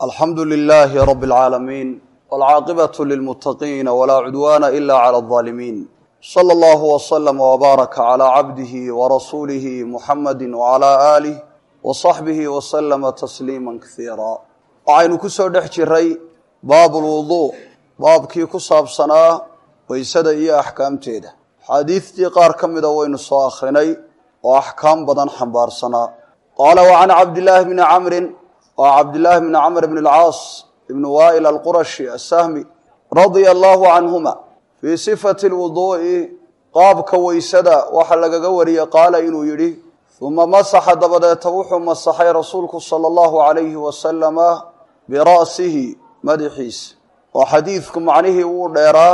alxamdu lilaahi rabi اlcaalamiin wاlcaaqibatu lilmuttaqiina walaa cudwaana ila clى اlظaalimiin slى allahu wslama wbaaraka calى cabdihi warasuulihi muxamadi wcalى aalih waصaxbihi waslama tasliima kasiira waxaynu ku soo dhex jiray baab lwuduu baabkii ku saabsanaa weysada iyo axkaamteeda xaadiidtii qaar ka mida waynu soo akhrinay oo axkaam badan xambaarsanaa qaala wa can cabdillaahi bni camrin waa cabdillaahi bni camr bn اlcaas ibni waa'il alqurashi asahmi radia allahu canhuma fii sifati lwuduu'i qaabka weysada waxaa lagaga wariyey qaala inuu yidhi uma masaxa dabadeeta wuxuu masaxay rasuulku sala allahu calayhi wasalama bira'sihi madaxiisa oo xadiidku macnihii wuu dheeraa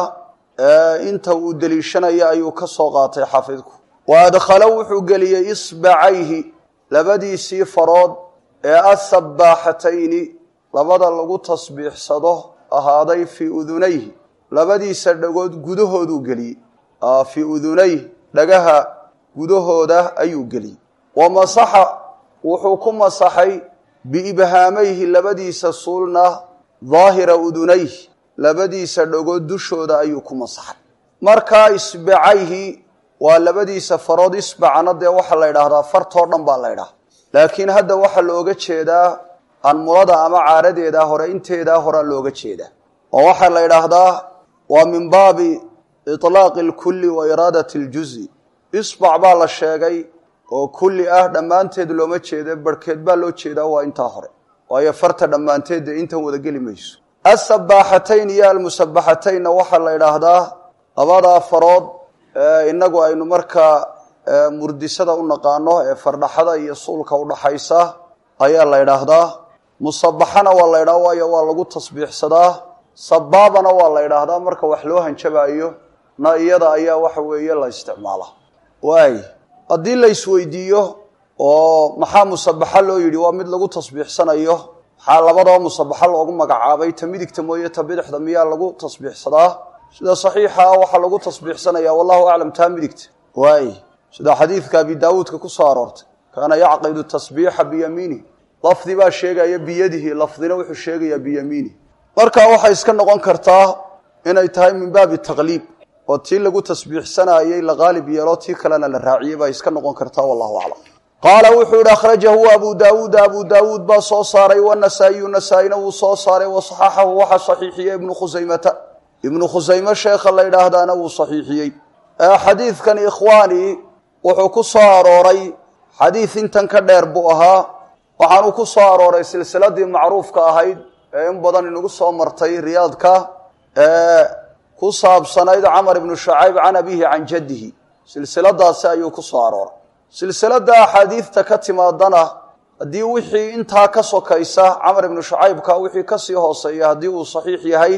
inta uu deliishanaya ayuu ka soo qaatay xafidku wa adkhala wuxuu geliyey isbacayhi labadiisii farood ee asabbaaxatayni labada lagu tasbiixsado ahaaday fii udunayhi labadiisa dhagood gudahooduu geliyey fii udunayh dhagaha gudahooda ayuu geliyey wa masaxa wuxuu ku masaxay biibhaamayhi labadiisa suulna daahira udunayh labadiisa dhagood dushooda ayuu ku masaxay markaa isbacayhi waa labadiisa farood isbacna dee waxaa la ydhaahdaa fartoo dhan baa la ydhaha laakiin hadda waxaa looga jeedaa anmulada ama caaradeedaa hore inteedaa horea looga jeedaa oo waxaa la ydhaahdaa waa min baabi iطlaaqi اlkulli wa iraadati اljuzi isbac baa la sheegay oo kulli ah dhammaanteed looma jeeda barhkeed baa loo jeedaa waa intaa hore waayo farta dhammaanteed dee intan wada geli mayso asabaaxatayn iyo almusabaxataynna waxaa la ydhaahdaa labadaa farood inagu aynu markaa murdisada u naqaano ee fardhaxada iyo suulka udhaxaysa ayaa la ydhaahdaa musabaxana waa la ydhaha waayo waa lagu tasbiixsadaa sabaabana waa la ydhaahdaa marka wax loo hanjabaayo na iyada ayaa waxa weeye la isticmaalaa waay haddii la isweydiiyo oo maxaa musabaxa loo yidhi waa mid lagu tasbiixsanayo maxaa labadaba musabaxa loogu magacaabay ta midigta mooye ta bidixda miyaa lagu tasbiixsadaa sida saxiixa ah waxaa lagu tasbiixsanaya wallahu aclam taa midigta waay sida xadiidka abi daawuudka ku soo aroortay kaana yacqidu tasbiixa biyamiinih lafdi baa sheegaya biyadihi lafdina wuxuu sheegayaa biyamiinih marka waxay iska noqon kartaa inay tahay min baabi taqliib oo tii lagu tasbiixsanayey la qaalib yeelo tii kalena la raaciyey bay iska noqon kartaa wallahu aclam qaala wuxuu yihi akhrajahu abu daawuuda abu daawuud baa soo saaray wanasaa'iyu nasaa-ina wuu soo saaray wasaxaxahu waxaa saxiixiyey ibnu khusaymata ibnu khusayme sheekha la ydhaahdaana wuu saxiixiyey xadiidkan ikhwaani wuxuu ku soo arooray xadiid intan ka dheer buu ahaa waxaanu ku soo arooray silsiladii macruufka ahayd ee in badan inagu soo martay riyaadka ee ku saabsanayd camar ibnu shacayb can abihi can jaddihi silsiladaasi ayuu ku soo arooray silsilada axaadiidta ka timaadana haddii wixii intaa ka sokaysa camar ibnu shacaybka wixii kasii hooseeya haddii uu saxiix yahay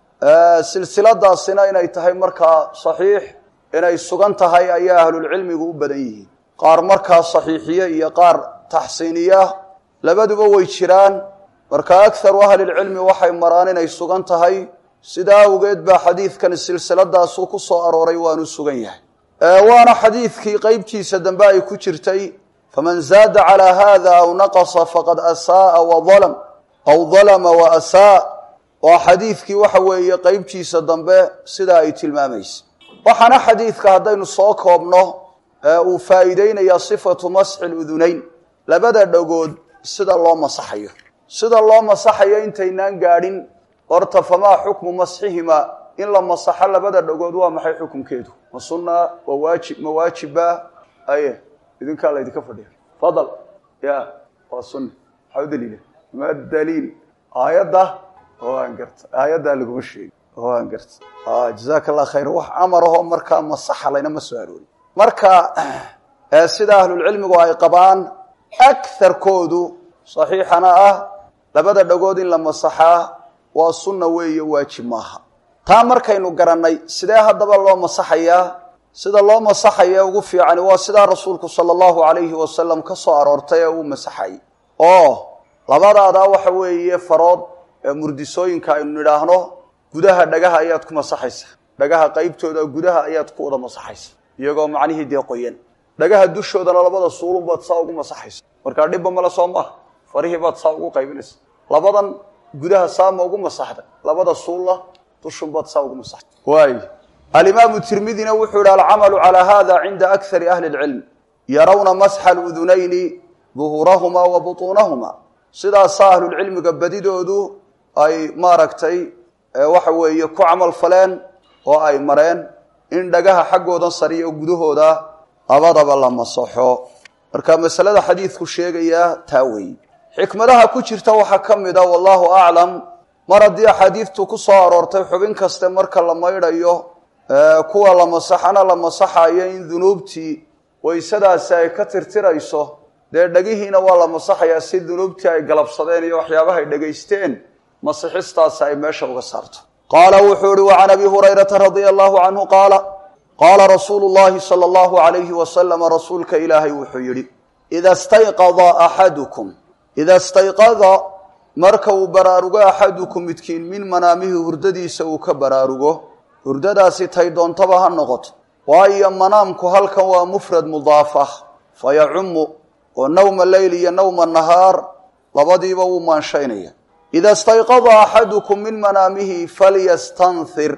silsiladaasina inay tahay markaa saxiix inay sugan tahay ayaa ahlulcilmigu u badan yihiin qaar markaa saxiixiye iyo qaar taxsiiniya labaduba way jiraan marka akharu ahlilcilmi waxay maraan inay sugan tahay sidaa awgeed baa xadiidkan silsiladaasuu ku soo arooray waanu sugan yahay waana xadiidkii qeybtiisa dambe ay ku jirtay faman zaada calaa hada aw naqasa faqad asaaa walam aw dalama wa asaa waa xadiidkii waxa weeye qeybtiisa dambe sidaa ay tilmaamaysa waxaana xadiidka haddaynu soo koobno uu faa'iideynayaa sifatu masxi ludunayn labada dhagood sida loo masaxayo sida loo masaxayo intaynaan gaadhin horta famaa xukmu masxihimaa in la masaxo labada dhagood waa maxay xukunkeedu ma sunna waa waajib ma waajiba aye idinkaa laydinka fadhiya fadal ya waa sunna maxaa u daliila ma daliil aayadda waan garta aayaddaa laguma sheegi waan garta jazaaka allah khayr wax amar ahoo markaa masaxa laynama soo aroori marka sida ahlulcilmigu ay qabaan akarkoodu saxiixana ah labada dhagood in la masaxaa waa sunna weeye waajib maaha taa markaynu garannay sidee haddaba loo masaxayaa sida loo masaxaya ugu fiicani waa sidaa rasuulku sala allahu calayhi wasalam ka soo aroortay ee uu masaxay oo labadaadaa waxa weeye farood ee murdisooyinka aynu nidhaahno gudaha dhagaha ayaad ku masaxaysa dhagaha qaybtooda gudaha ayaad ku wada masaxaysa iyagoo macnihii dee qoyan dhagaha dushoodana labada suulun baad saa ugu masaxaysa markaa dhibba male soo maaha farihii baad saa ugu qaybinaysa labadan gudaha saama ugu masaxday labada suulla dushunbaad saa ugu masaxday waay alimaamu tirmidina wuxuu yihi alcamalu calaa hada cinda akari ahli اlcilm yarawna masxa aludunayni duhuurahumaa wa butuunahumaa sidaasaa ahlulcilmiga badidoodu ay maaragtay waxa weeye ku camal faleen oo ay mareen in dhagaha xaggoodan sariya oo gudahooda labadaba la masaxo marka masalada xadiidku sheegayaa taa weeye xikmadaha ku jirta waxaa ka mid a wallahu aclam mar haddii axaadiidtu ku soo aroortay xubin kaste marka la maydhayo kuwa la masaxana la masaxayo in dunuubtii waysadaasi ay ka tirtirayso dee dhagihiina waa la masaxayaa si dunuubtii ay galabsadeen iyo waxyaabahay dhegaysteen masixistaasi ay meesha uga saarto qaala wuxuu ihi wacan abi hurayrata radia allahu canhu qaala qaala rasuulu llahi sala allahu alayhi wasalama rasuulka ilaahay wuxuu yidhi ida stayqada axadukum ida stayqada marka uu baraarugo axadukum midkiin min manaamihi hurdadiisa uu ka baraarugo hurdadaasi tay doontaba ha noqoto waayo manaamku halkan waa mufrad mudaafah fa yacumu oo nawma leyl iyo nawma nahaar labadiiba wuu maanshaynaya ida stayqada axadukum min manaamihi falyastanhir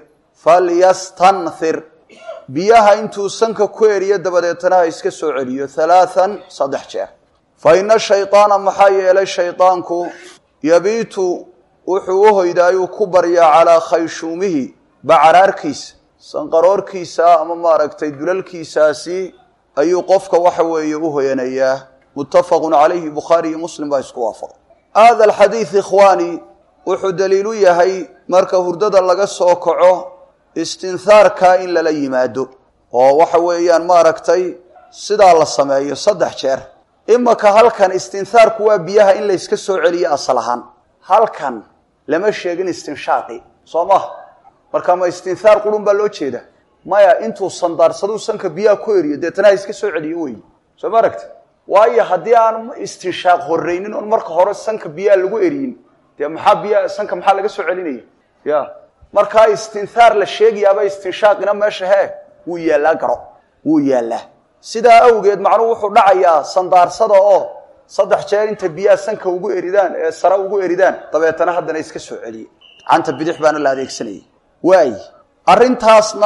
falyastanhir biyaha intuu sanka ku eriyo dabadeetana ha iska soo celiyo halaathan saddex jeer fa ina shaydaana maxaa yeelay shaydaanku yabiitu wuxuu u hoydaayuu ku baryaa calaa khayshuumihi bacaraarkiisa sanqaroorkiisa ama maaragtay dulalkiisaasi ayuu qofka waxa weeye u hoyanayaa muttafaqun calayhi bukhaari iyo muslim baa isku waafaqay hada alxadiid ikhwaani wuxuu daliilu yahay marka hurdada laga soo kaco istinhaarka in lala yimaado oo waxa weeyaan maaragtay sidaa la sameeyo saddex jeer imaka halkan istinhaarku waa biyaha in layska soo celiyo asal ahaan halkan lama sheegin istinshaaqi soo maha marka ma istinhaar qurun baa loo jeeda maya intuu sandaarsaduu sanka biyaha ku eriyo deetana ha iska soo celiyo wey soo ma aragti waayo haddii aan istinshaaq horreynin oon marka hore sanka biyaha lagu eriyin dee maxaa biyaha sanka maxaa laga soo celinaya ya markaa istinhaar la sheegayaaba istinshaaqina meesha hee wuu yaallaa garo wuu yaallaa sidaa awgeed macnuhu wuxuu dhacayaa sandaarsada oo saddex jeer inta biyaha sanka ugu eridaan ee sare ugu eridaan dabeetana haddana iska soo celiye gacanta bidix baana la adeegsanayay waay arrintaasna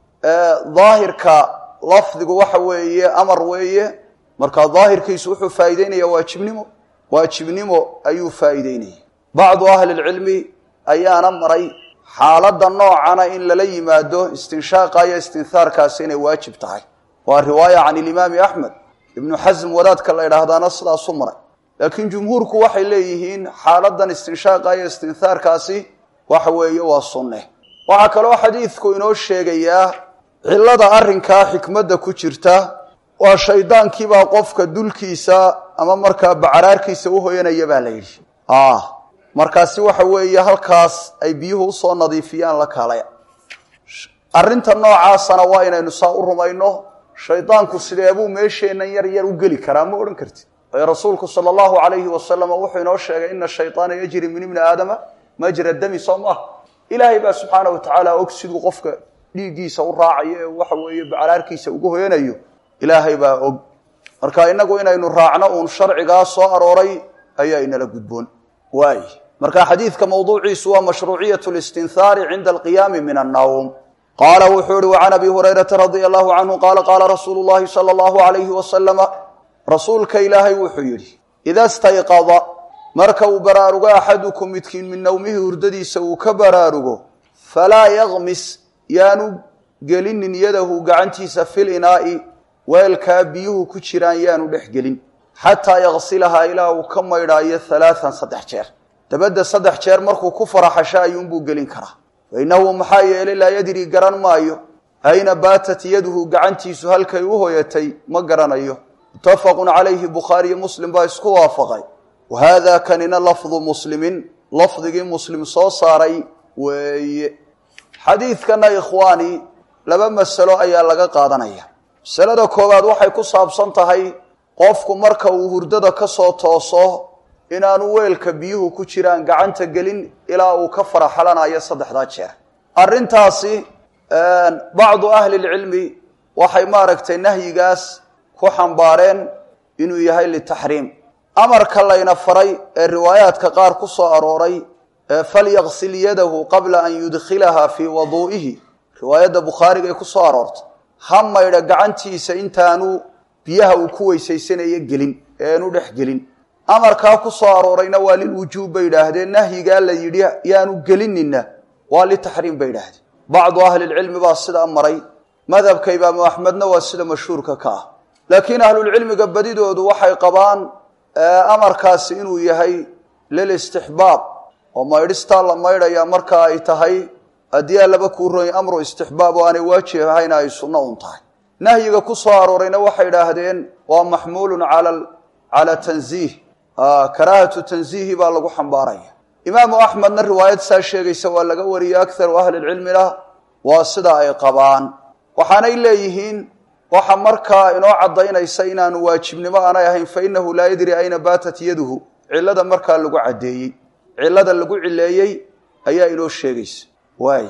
daahirka lafdigu waxa weeye amar weeye marka daahirkiisu wuxuu faa'iideynaya waajibnimo waajibnimo ayuu faa'iideynaya bacdu ahli lcilmi ayaana maray xaaladda noocana in lala yimaado istinshaaqa iyo istinhaarkaasi inay waajib tahay waa riwaaya can ilimaami axmed ibnu xasm wadaadka la idhaahdaana sidaasu maray laakiin jumhuurku waxay leeyihiin xaaladan istinshaaqa iyo istinhaarkaasi waxa weeye waa sunne waxaa kaloo xadiidku inoo sheegayaa cillada arrinkaa xikmadda ku jirta waa shaydaankiibaa qofka dulkiisa ama markaa bacaraarkiisa u hoyanaya baa la yidhi markaasi waxa weeye halkaas ay biyuhu usoo nadiifiyaan la kaalaya arrinta noocaasana waa inaynu saa u rumayno shaydaanku sideebuu meesheennan yar yar u geli karaa ma odhan kartid ee rasuulku sala allahu calayhi wasalam wuxuu inoo sheegay ina shayطaana yajri min ibni aadama majra dami soo maaha ilaahay baa subxaana wa tacaala og siduu qofka dhiiggiisa u raacayo ee waxa weeye bacraarkiisa ugu hoyanayo ilaahay baa og marka inagu inaynu raacno uun sharcigaa soo arooray ayaa inala gudboon waay marka xadiidka mawduuciisu waa mashruuciyat listinhaari cinda alqiyaami min annawm qaala wuxuu ihi wacan abi hurayrata radia allahu canhu qaala qaala rasuulu llahi sala allahu alayhi wasalama rasuulka ilaahay wuxuu yidhi ida stayqada marka uu baraarugo axadukum midkiin min nowmihi hurdadiisa uu ka baraarugo falaa yakmis yaanu gelinin yadahu gacantiisa fil inaa'i weelkaa biyuhu ku jiraan yaanu dhex gelin xataa yaksilahaa ilaa uu ka maydhaayo halaaan saddex jeer dabadda saddex jeer markuu ku faraxasho ayuunbuu gelin karaa fa innahu maxaa yeelay laa yadri garan maayo ayna baatat yaduhu gacantiisu halkay u hoyatay ma garanayo muttafaqun calayhi bukhaariyo muslim baa isku waafaqay wa haada kanina lafdu muslimin lafdigii muslim soo saaray weeye xadiidkana ikhwaani laba masalo ayaa laga qaadanaya masalada koowaad waxay ku saabsan tahay qofku marka uu hurdada ka soo tooso inaanu weelka biyuhu ku jiraan gacanta gelin ilaa uu ka faraxalanayo saddexdaa jeer arrintaasi bacdu ahli lcilmi waxay maaragtay nahyigaas ku xambaareen inuu yahay litaxriim amarka layna faray ee riwaayaadka qaar ku soo arooray falyaqsil yadahu qabla an yudkhilaha fii waduu'ihi riwaayadda bukhaariga ay ku soo aroortay ha maydha gacantiisa intaanu biyaha uu ku weysaysanayo gelin ee aanu dhex gelin amarkaa ku soo aroorayna waa lilwujuub bay idhaahdeen nahyigaa la yidhi yaanu gelinina waa litaxriim bay idhaahdeen bacdu ahlilcilmi baa sidaa maray madhabka imaamu axmedna waa sida mashhuurka ka ah laakiin ahlulcilmiga badidoodu waxay qabaan amarkaasi inuu yahay lilistixbaab oo maydhistaa la maydhaya marka ay tahay haddii aan laba kuu ronya amru istixbaab oo aanay waajib ahayna ay sunno un tahay nahyiga ku soo aroorayna waxay idhaahdeen waa maxmuulun cala cala tanziih karaahatu tanziihi baa lagu xambaaraya imaamu axmedna riwaayad saa sheegaysa waa laga wariyey akharu ahlilcilmina waa sida ay qabaan waxaanay leeyihiin waxa markaa inoo caddaynaysa inaanu waajibnimo aanay ahayn fa inahu laa yadri ayna baatat yaduhu cillada markaa lagu caddeeyey cillada lagu cileeyey ayaa inoo sheegaysa waay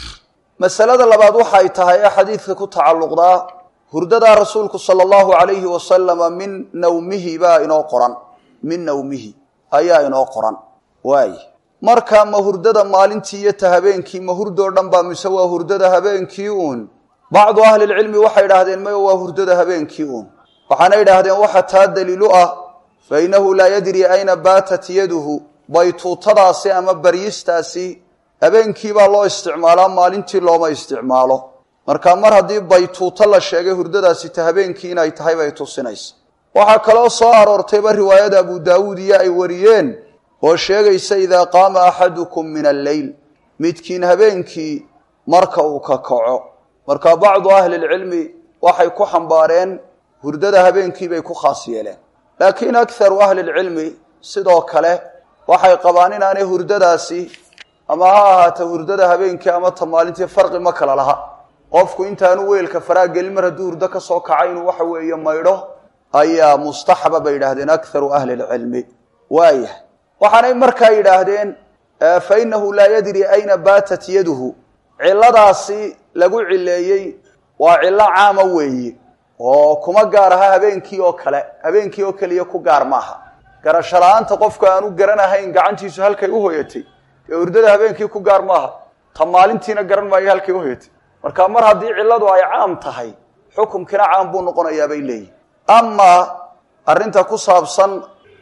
masalada labaad waxay tahay ee xadiidka ku tacalluqdaa hurdadaa rasuulku sala allahu calayhi wasalama min nawmihi baa inoo qoran min nawmihi ayaa inoo qoran waay marka ma hurdada maalintii iyo ta habeenkii ma hurdoo dhan baa mise waa hurdada habeenkii uun bacdu ahlilcilmi waxay idhaahdeen maya waa hurdada habeenkii uun waxaana idhaahdeen waxa taa daliilu ah fa innahu laa yadri ayna baatat yaduhu baytuutadaasi ama baryistaasi habeenkii baa loo isticmaalaa maalintii looma isticmaalo marka mar haddii baytuuto la sheegay hurdadaasi ta habeenkii inay tahay bay tusinaysa waxaa kaloo soo aroortayba riwaayada abu daawuud iyo ay wariyeen oo sheegaysa idaa qaama axadukum min alleyl midkiin habeenkii marka uu ka kaco marka bacdu ahlilcilmi waxay ku xambaareen hurdada habeenkii bay ku khaas yeeleen laakiin akharu ahlilcilmi sidoo kale waxay qabaan inaanay hurdadaasi ama ha ahaata hurdada habeenkii ama ta maalintii farqi ma kala laha qofku intaanu weelka faraa gelin mar hadduu hurdo ka soo kaca inuu waxa weeye maydho ayaa mustaxaba bay yidhaahdeen akharu ahli lcilmi waayah waxaanay markaa yidhaahdeen fa inahu laa yadri ayna baatat yaduhu ciladaasi lagu cileeyey waa cillo caama weeye oo kuma gaar aha habeenkii oo kale habeenkii oo keliya ku gaar maaha garasho la-aanta qofku aanu garanahayn gacantiisu halkay u hoyatay ee hurdada habeenkii ku gaar maaha ta maalintiina garan maayo halkay uhoyatay marka mar haddii cilladu ay caam tahay xukumkiina caam buu noqonayaa bay leeyihin amaa arrinta ku saabsan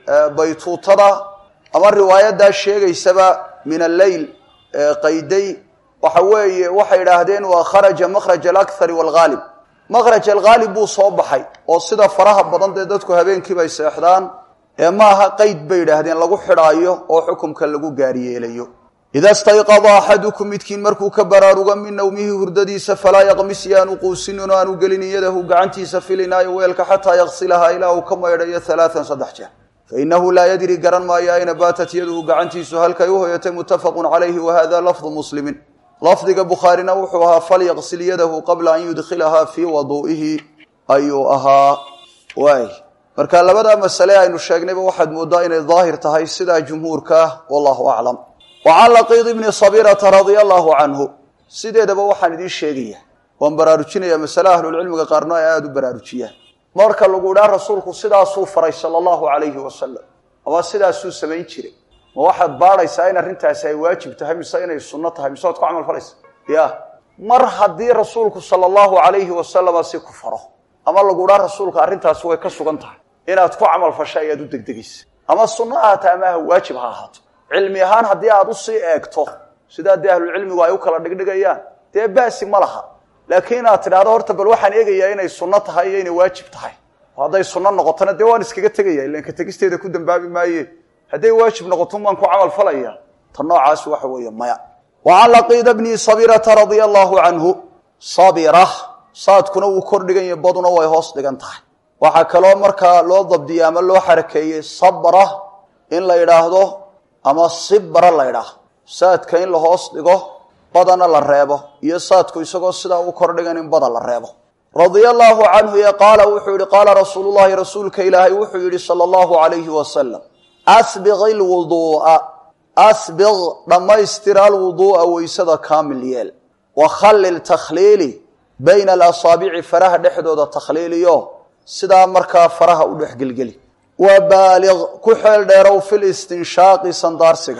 baytuutada ama riwaayadaa sheegaysaba min alleyl qayday waxa weeye waxay idhaahdeen waa kharaja makhraj alakhari waalghaalib makhraj alghaalib buu soo baxay oo sida faraha badan dee dadku habeenkii bay seexdaan ee maaha qeyd bay idhaahdeen lagu xidhaayo oo xukumka lagu gaaryeelayo ida stayqada axadukum midkiin markuu ka baraarugo min nawmihi hurdadiisa falaa yaqmis yaanu quusinin oo aanu gelin yadahu gacantiisa filinaayo weelka xataa yaqsilahaa ilaa uu ka maydhayo alaaan saddex jeer fainahu laa yadri garan maayo ayna baatat yaduhu gacantiisu halkay u hoyatay muttafaqun calayhi wahada lafdu muslimin lafdiga bukhaarina wuxuu ahaa falyaqsil yadahu qabla an yudkhilahaa fii waduu'ihi ayuu ahaa waay marka labadaa masale aynu sheegnayba waxaad mooddaa inay daahir tahay sidaa jumhuurka ah wallahu aclam wa can laqiid ibni sabirata radia allahu canhu sideedaba waxaan idiin sheegaya waan baraarujinaya masale ahlulcilmiga qaarno ay aada u baraarujiyaan marka lagu idhaa rasuulku sidaasuu faray sala allahu calayhi wasalam ama sidaasuu samayn jiray ma waxaad baadhaysaa in arrintaasi ay waajib tahay mise inay sunno tahay mise waad ku camal falaysa ya mar haddii rasuulku sala allahu calayhi wasalama si ku faro ama lagu idhaa rasuulka arrintaasi way ka sugan tahay inaad ku camal fasho ayaad u degdegaysa ama sunno ahaato ama ha waajib ha ahaato cilmi ahaan haddii aad usii eegto sidaa dee ahlulcilmigu ay u kala dhigdhigayaan dee baasi ma laha laakiin inaad tidhahdo horta bal waxaan eegayaa inay sunno tahay iyo inay waajib tahay hadday sunno noqotona dee waan iskaga tegaya ilan ka tegisteeda ku dambaabi maaye hadday waajib noqoton waan ku camal falaya ta noocaas waxa weeye maya wa can laqiida bni sabirata radia allahu canhu sabira saadkuna wuu kor dhigan yahay baduna way hoos dhigan tahay waxaa kaloo markaa loo dabdiyey ama loo xarakeeyey sabra in la idhaahdo ama sibra la ydhaah saadka in la hoos dhigo badana la reebo iyo saadku isagoo sidaa u kordhigan in bada la reebo radia allaahu canhu ee qaala wuxuu yihi qaala rasuulu llahi rasuulka ilaahay wuxuu yidhi sala allahu alayhi wasalam asbiq ilwuduu'a asbiq dhammaystir alwuduu'a weysada kaamil yeel wakhallil takhliili bayna alasaabici faraha dhexdooda takhliiliyo sidaa markaa faraha u dhexgelgeli wa baaliq ku xeel dheerow fil istinshaaqi sandaarsiga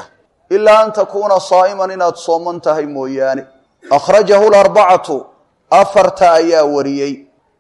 ilaa an takuuna saa'iman inaad sooman tahay mooyaane akhrajahu larbacatu afarta ayaa wariyey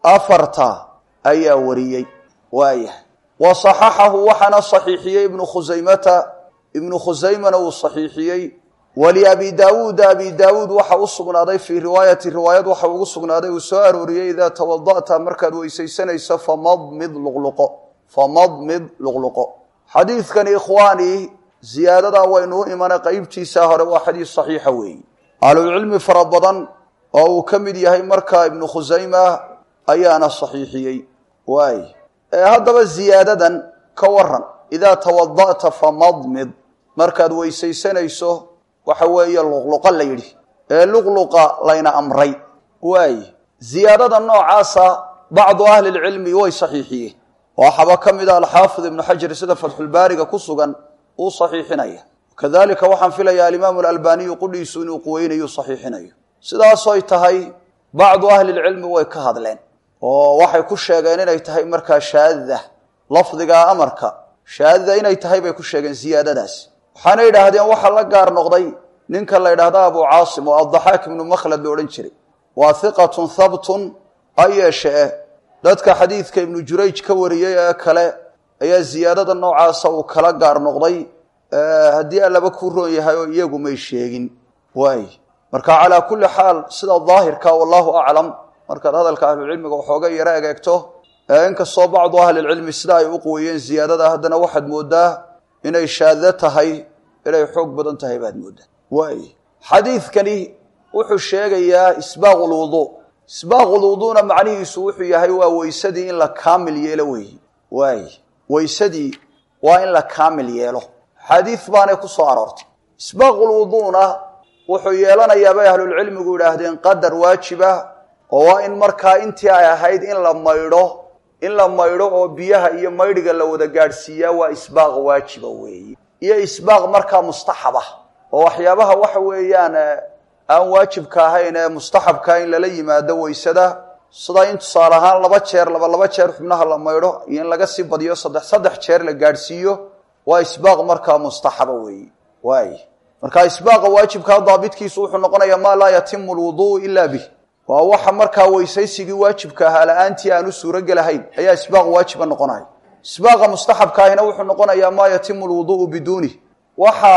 afarta ayaa wariyey waayahay wa saxaxahu waxaana saxiixiyey ibnu khusaymata ibnu khusaymana uu saxiixiyey waliabi daawuuda abi daawuud waxa u sugnaaday fii riwaayati riwaayad waxa ugu sugnaaday uu soo arooriyey idaa tawada'ta markaad weysaysanayso famadmid luqluqo famadmid luqluqo xadiidkani ikhwaanii ziyaadadaa waynuu imanay qeybtiisa hore waa xadiis saxiixa weeyi ahlulcilmi fara badan oo uu ka mid yahay markaa ibnu khusayma ayaana saxiixiyey waay haddaba ziyaadadan ka waran idaa tawada'ta famadmid markaad weysaysanayso waxa weeye luqluqa la yidhi ee luqluqa layna amray waay ziyaadada noocaasa bacdu ahli lcilmi way saxiixiyeen waxaaba ka mid a alxaafid ibnu xajar sida fatxulbaariga ku sugan uu saxiixinaya kadalika waxaan filayaa alimaamu alalbaniyu qudhiisu inuu quweynayu saxiixinayo sidaasoy tahay bacdu ahli lcilmi way ka hadleen oo waxay ku sheegeen inay tahay markaa shaadda lafdiga amarka shaadda inay tahay bay ku sheegeen ziyaadadaas waxaana yidhaahdeen waxaa la gaar noqday ninka la yidhaahda abu caasim oo addaxaak ibnu makhlad la odhan jiray waa hiqatun habtun ha yeeshe eh dadka xadiidka ibnu jurayj ka wariyey ee kale ayaa ziyaadada noocaasa uu kala gaar noqday haddii allaba ku roon yahay oo iyagu may sheegin waay marka calaa kulli xaal sida daahirka wallahu aclam markaad hadalka ahlucilmiga waxooga yaro egeegto inkastoo bacdu ahlilcilmi sida ay u quweeyeen ziyaadada haddana waxaad moodaa inay shaado tahay inay xoog badan tahay baad moodaa waay xadiidkani wuxuu sheegayaa isbaaq lwuduu isbaaq lwuduuna macnihiisu wuxuu yahay waa weysadii in la kaamil yeelo weeye waay weysadii waa in la kaamil yeelo xadiid baanay ku soo aroortay isbaaqulwuduuna wuxuu yeelanayaa bay ahlulcilmigu yidhaahdeen qadar waajiba oo waa in markaa intii ay ahayd in la maydho in la maydho oo biyaha iyo maydhiga la wada gaadhsiiyaa waa isbaaq waajiba weeye iyo isbaaq markaa mustaxaba oo waxyaabaha waxa weeyaan aan waajibka ahayn ee mustaxabkaa in lala yimaado weysada sida in tusaale ahaan laba jeer laba laba jeer xubnaha la maydho iyo in laga sii badiyo saddex saddex jeer la gaadhsiiyo waa isbaaq markaa mustaxaba weeye waay marka isbaaqa waajibkaa daabitkiisu wuxuu noqonayaa maa laa yatimu lwuduu ila bih waa waxa markaa weysaysigii waajibka ahaa la-aantii aan u suurogelahayn ayaa isbaaq waajiba noqonaya isbaaqa mustaxabkaahina wuxuu noqonayaa maa yatimu lwuduuu biduunih waxa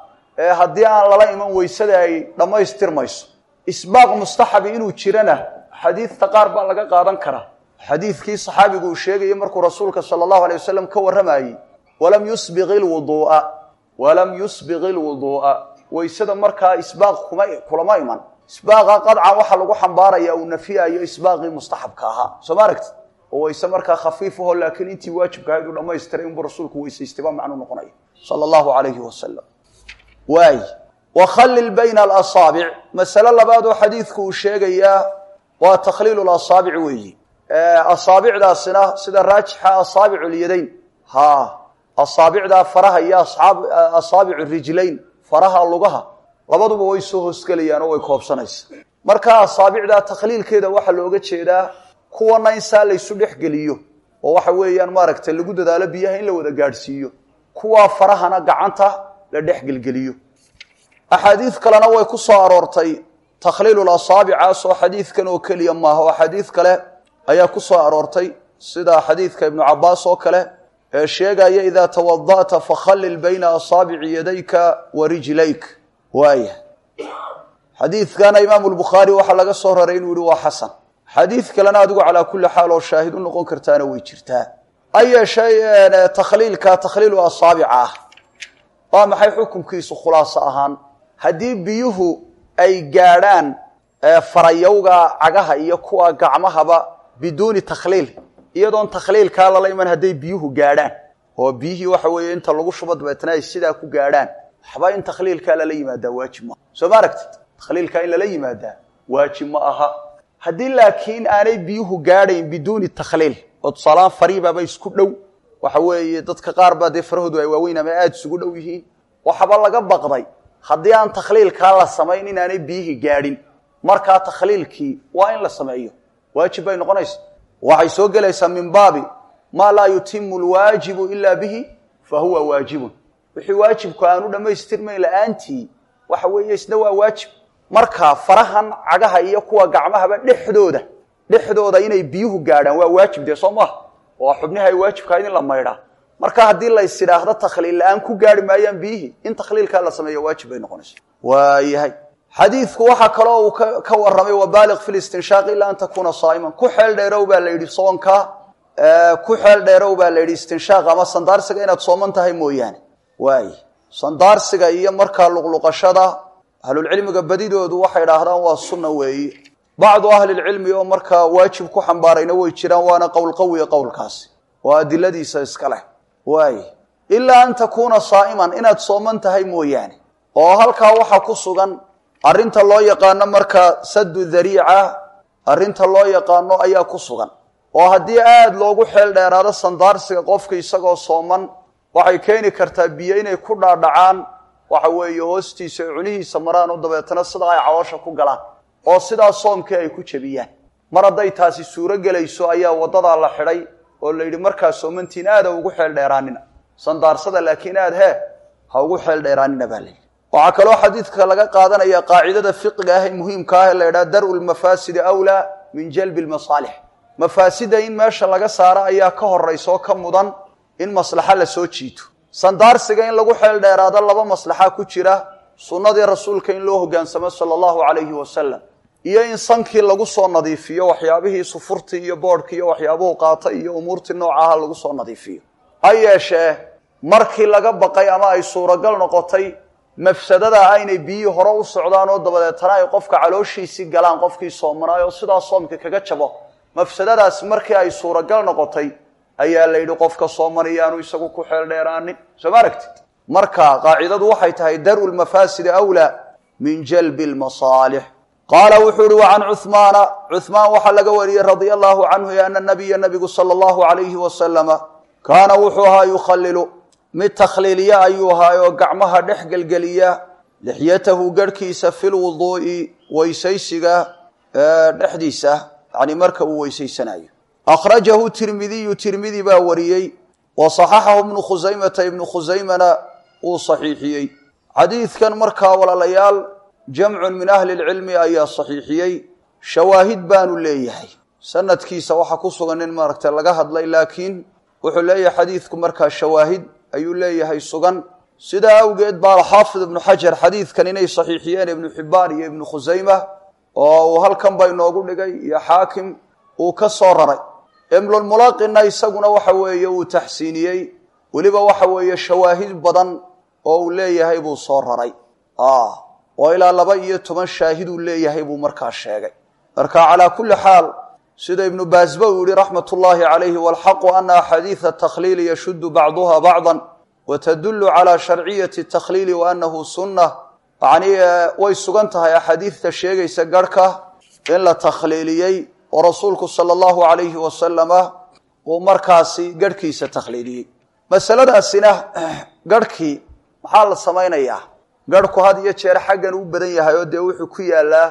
haddii aan lala iman weysada ay dhammaystirmayso isbaaq mustaxabi inuu jirana xadiidta qaar baa laga qaadan karaa xadiidkii saxaabigu uu sheegayay markuu rasuulka sala allahu alay wasalam ka warramayey walam yusbiq ilwuduu'a walam yusbiq ilwuduu'a weysada markaa isbaaq kuma kulama iman isbaaqa qadcan waxaa lagu xambaaraya uu nafiyayo isbaaqii mustaxabka ahaa soo ma aragti oo weyse markaa khafiif aho laakiin intii waajibka ahayd uu dhamaystiray inbuu rasuulku weysaystay baa macnuu noqonaya sala allahu alayhi wasalam waay wakhallil bayna alasaabic masale labaad oo xadiidku uu sheegayaa waa takhliilu lasaabic weeyi asaabicdaasina sida raajixa asaabicu lyadayn ha asaabicdaa faraha iyo asaabicu rijlayn faraha lugaha labaduba way soo hoosgelayaan oo way koobsanaysa marka asaabicdaa takhliilkeeda waxaa looga jeedaa kuwana in saa laysu dhex geliyo oo waxa weeyaan maaragtay lagu dadaalo biyaha in la wada gaadhsiiyo kuwaa farahana gacanta la dhex gelgeliyo axaadiid kalena way ku soo aroortay takhliilul asaabicaas oo xadiidkan oo keliya maaha oo axaadiid kale ayaa ku soo aroortay sida xadiidka ibnu cabaas oo kale ee sheegaya idaa tawada'ta fakhallil bayna asaabici yadayka wa rijlayk waaya xadiidkana imaamu lbukhaari waxaa laga soo raray inuu yihi waa xasan xadiid kalena adigu calaa kulli xaal oo shaahid u noqon kartaana way jirtaa ha yeeshee takhliilka takhliilu asaabica ah waa maxay xukunkiisu khulaaso ahaan haddii biyuhu ay gaadhaan farayowga cagaha iyo kuwa gacmahaba biduuni takhliil iyadoon takhliilkaa lala iman hadday biyuhu gaadhaan oo biyihii waxa weeye inta lagu shubo dabeetna ay sidaa ku gaadhaan waxba in takhliilkaa lala yimaadaa waajib maaha soo ma aragtid takhliilkaa in lala yimaadaa waajib ma aha haddii laakiin aanay biyuhu gaadhayn biduuni takhliil oo tusaalahaan fariibaaba isku dhow waxa weeye dadka qaar baa dee farahoodu ay waaweyn ama aada isugu dhow yihiin waxaba laga baqday haddii aan takhliilkaa la samayn inaanay biyihii gaadhin markaa takhliilkii waa in la sameeyo waajib bay noqonaysa waxay soo gelaysaa min baabi maa laa yutimu lwaajibu ila bihi fa huwa waajibun wixii waajibku aanu dhammaystirmayn la-aantii waxa weeye isna waa waajib marka farahan cagaha iyo kuwa gacmahaba dhexdooda dhexdooda inay biyuhu gaadhaan waa waajib dee soo maaha waa xubnihi ay waajibkahayd in la maydhaa marka haddii lays idhaahdo takhliil la-aan ku gaari maayaan biyihii in takhliilkaa la sameeyo waajib bay noqonaysa waayahay xadiidku waxaa kaloo uu ka warramay wabaaliq fi listinshaaq ilaa an takuuna saa'iman ku xeel dheerow baa la yidhi soonka ku xeel dheerow baa la yidhi istinshaaq ama sandaarsiga inaad sooman tahay mooyaane waay sandaarsiga iyo markaa luqluqashada ahlulcilmiga badidoodu waxay idhaahdaan waa sunna weeyi bacdu ahlilcilmi oo markaa waajib ku xambaarayna way jiraan waana qowl qawiya qowlkaasi oo adiladiisa iska leh waay ilaa an takuuna saa'iman inaad sooman tahay mooyaane oo halkaa waxaa ku sugan arrinta loo yaqaano markaa saddu dariica arrinta loo yaqaano ayaa ku sugan oo haddii aada loogu xeel dheeraado sandaarsiga qofka isagoo sooman waxay keeni kartaa biyo inay ku dhaadhacaan waxa weeye hoostiisa ay cunihiisa maraan oo dabeetana sidaa ay caloosha ku galaan oo sidaa soomkii ay ku jebiyaan mar hadday taasi suuro gelayso ayaa waddadaa la xidhay oo la yidhi markaa soomantiin aada ugu xeel dheeraanina sandaarsada laakiin aad hee ha ugu xeel dheeraanina baa layidhi waxaa kaloo xadiidka laga qaadanaya qaacidada fiqiga ah ee muhiimka ah ee la yidhaha daru lmafaasidi awlaa min jalbi lmasaalix mafaasida in meesha laga saaro ayaa ka horaysa oo ka mudan in maslaxa la soo jiito sandaarsiga in lagu xeel dheeraado laba maslaxa ku jira sunnadii rasuulka in loo hogaansamo sala allahu calayhi wasalam iyo in sankii lagu soo nadiifiyo waxyaabihii sufurtii iyo boodhkii iyo waxyaabuhu qaata iyo umuurtii noocaha lagu soo nadiifiyo ha yeeshee markii laga baqay ama ay suuragal noqotay mafsadada ah inay biyihii hore u socdaan oo dabadeetana ay qofka calooshiisii galaan qofkii soomanaayo sidaa soomka kaga jabo mafsadadaas markii ay suuragal noqotay ayaa la yidhi qofka sooman iyaanu isagu ku xeel dheeraanin soo ma aragtid marka qaacidadu waxay tahay daru lmafaasidi awlaa min jalbi lmasaalix qaala wuxuu ihi wa can cuhmaana cuhmaan waxaa laga wariyey radia allahu canhu ana nabiya nabigu sala allahu alayhi wasalama kaana wuxuu ahaa yukhalilu mid takhliiliya ayuu ahaay oo gacmaha dhex gelgeliya lixyatahu garhkiisa fi lwuduu'i weysaysiga dhexdiisa yani marka uu weysaysanayo akhrajahu tirmidiyu tirmidi baa wariyey wa saxaxahu ibnu khusaymata ibnu khusaymana uu saxiixiyey xadiidkan markaa walaalayaal jamcun min ahli lcilmi ayaa saxiixiyey shawaahid baanu leeyahay sanadkiisa waxaa ku sugan in maaragtay laga hadlay laakiin wuxuu leeyahay xadiidku markaa shawaahid ayuu leeyahay sugan sidaa awgeed baa alxaafid ibnu xajar xadiidkan inay saxiixiyeen ibnu xibbaan iyo ibnu khusayma oo uu halkan ba inoogu dhigay iyo xaakim uu ka soo raray imlulmulaaqina isaguna waxa weeye uu taxsiiniyey weliba waxa weeye shawaahid badan oo uu leeyahay buu soo raray oo ilaa laba iyo toban shaahid uu leeyahay buu markaa sheegay marka calaa kulli xaal sida ibnu baasba uu yihi raxmat ullaahi calayhi walxaqu ana axaadiida takhliili yashuddu bacduha bacdan watadullu calaa sharciyati takhliili wa annahu sunna yacnii way sugan tahay axaadiidta sheegaysa garhka in la takhliiliyey oo rasuulku sala allahu calayhi wasalama uu markaasi garhkiisa takhliiliyey masaladaasina garhkii maxaa la samaynayaa garhku had iyo jeer xaggan u badan yahay oo dee wuxuu ku yaalaa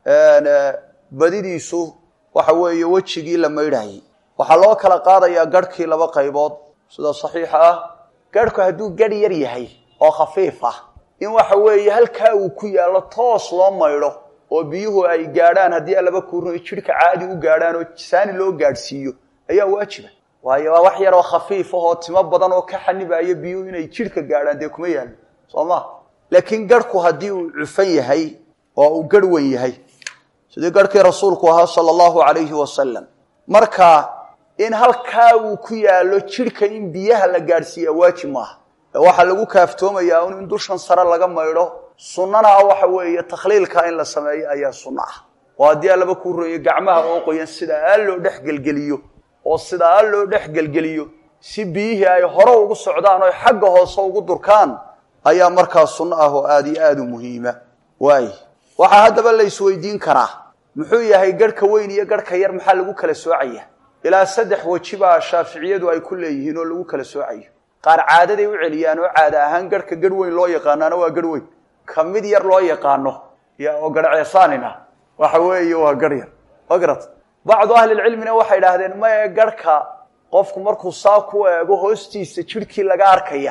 badidiisu waxa weeye wejigii la maydhayay waxaa loo kala qaadayaa garhkii laba qaybood sida saxiixa ah garhku hadduu garh yar yahay oo khafiif ah in waxa weeye halkaa uu ku yaallo toos loo maydho oo biyuhu ay gaadhaan haddii alaba kuurno jidhka caadi u gaadhaan oo saani loo gaadhsiiyo ayaa waajiba waayo waa wax yaroo khafiif ah oo timo badan oo ka xanibaayo biyuhu inay jidhka gaadhaan dee kuma yaallo soo ma laakiin garhku haddii uu cufan yahay oo uu garh wen yahay sidii garhkii rasuulku ahaa sala allahu calayhi wasalam marka in halkaa uu ku yaallo jidhka in biyaha la gaadhsiiyaa waajib maaha ee waxaa lagu kaaftoomayaa un in dushan sare laga maydho sunnana ah waxa weeye takhliilka in la sameeyo ayaa sunno ah oo haddii allaba kuu royo gacmaha oo qoyan sidaa loo dhex gelgeliyo oo sidaa loo dhex gelgeliyo si biyihii ay hore ugu socdaan oo xagga hoose ugu durkaan ayaa markaa sunno ah oo aada iyo aada u muhiima waay waxaa haddaba la isweydiin karaa muxuu yahay garhka weyn iyo garhka yar maxaa lagu kala soocaya ilaa saddex weji baa shaaficiyadu ay ku leeyihiin oo lagu kala soocayo qaar caadaday u celiyaan oo caada ahaan garhka garh weyn loo yaqaanaana waa garh weyn ka mid yar loo yaqaano oo garhceesaanina waxa weeye waa garh yar magarad bacdu ahlilcilmina waxay idhaahdeen maye garhka qofku markuu saa ku eego hoostiisa jidhkii laga arkaya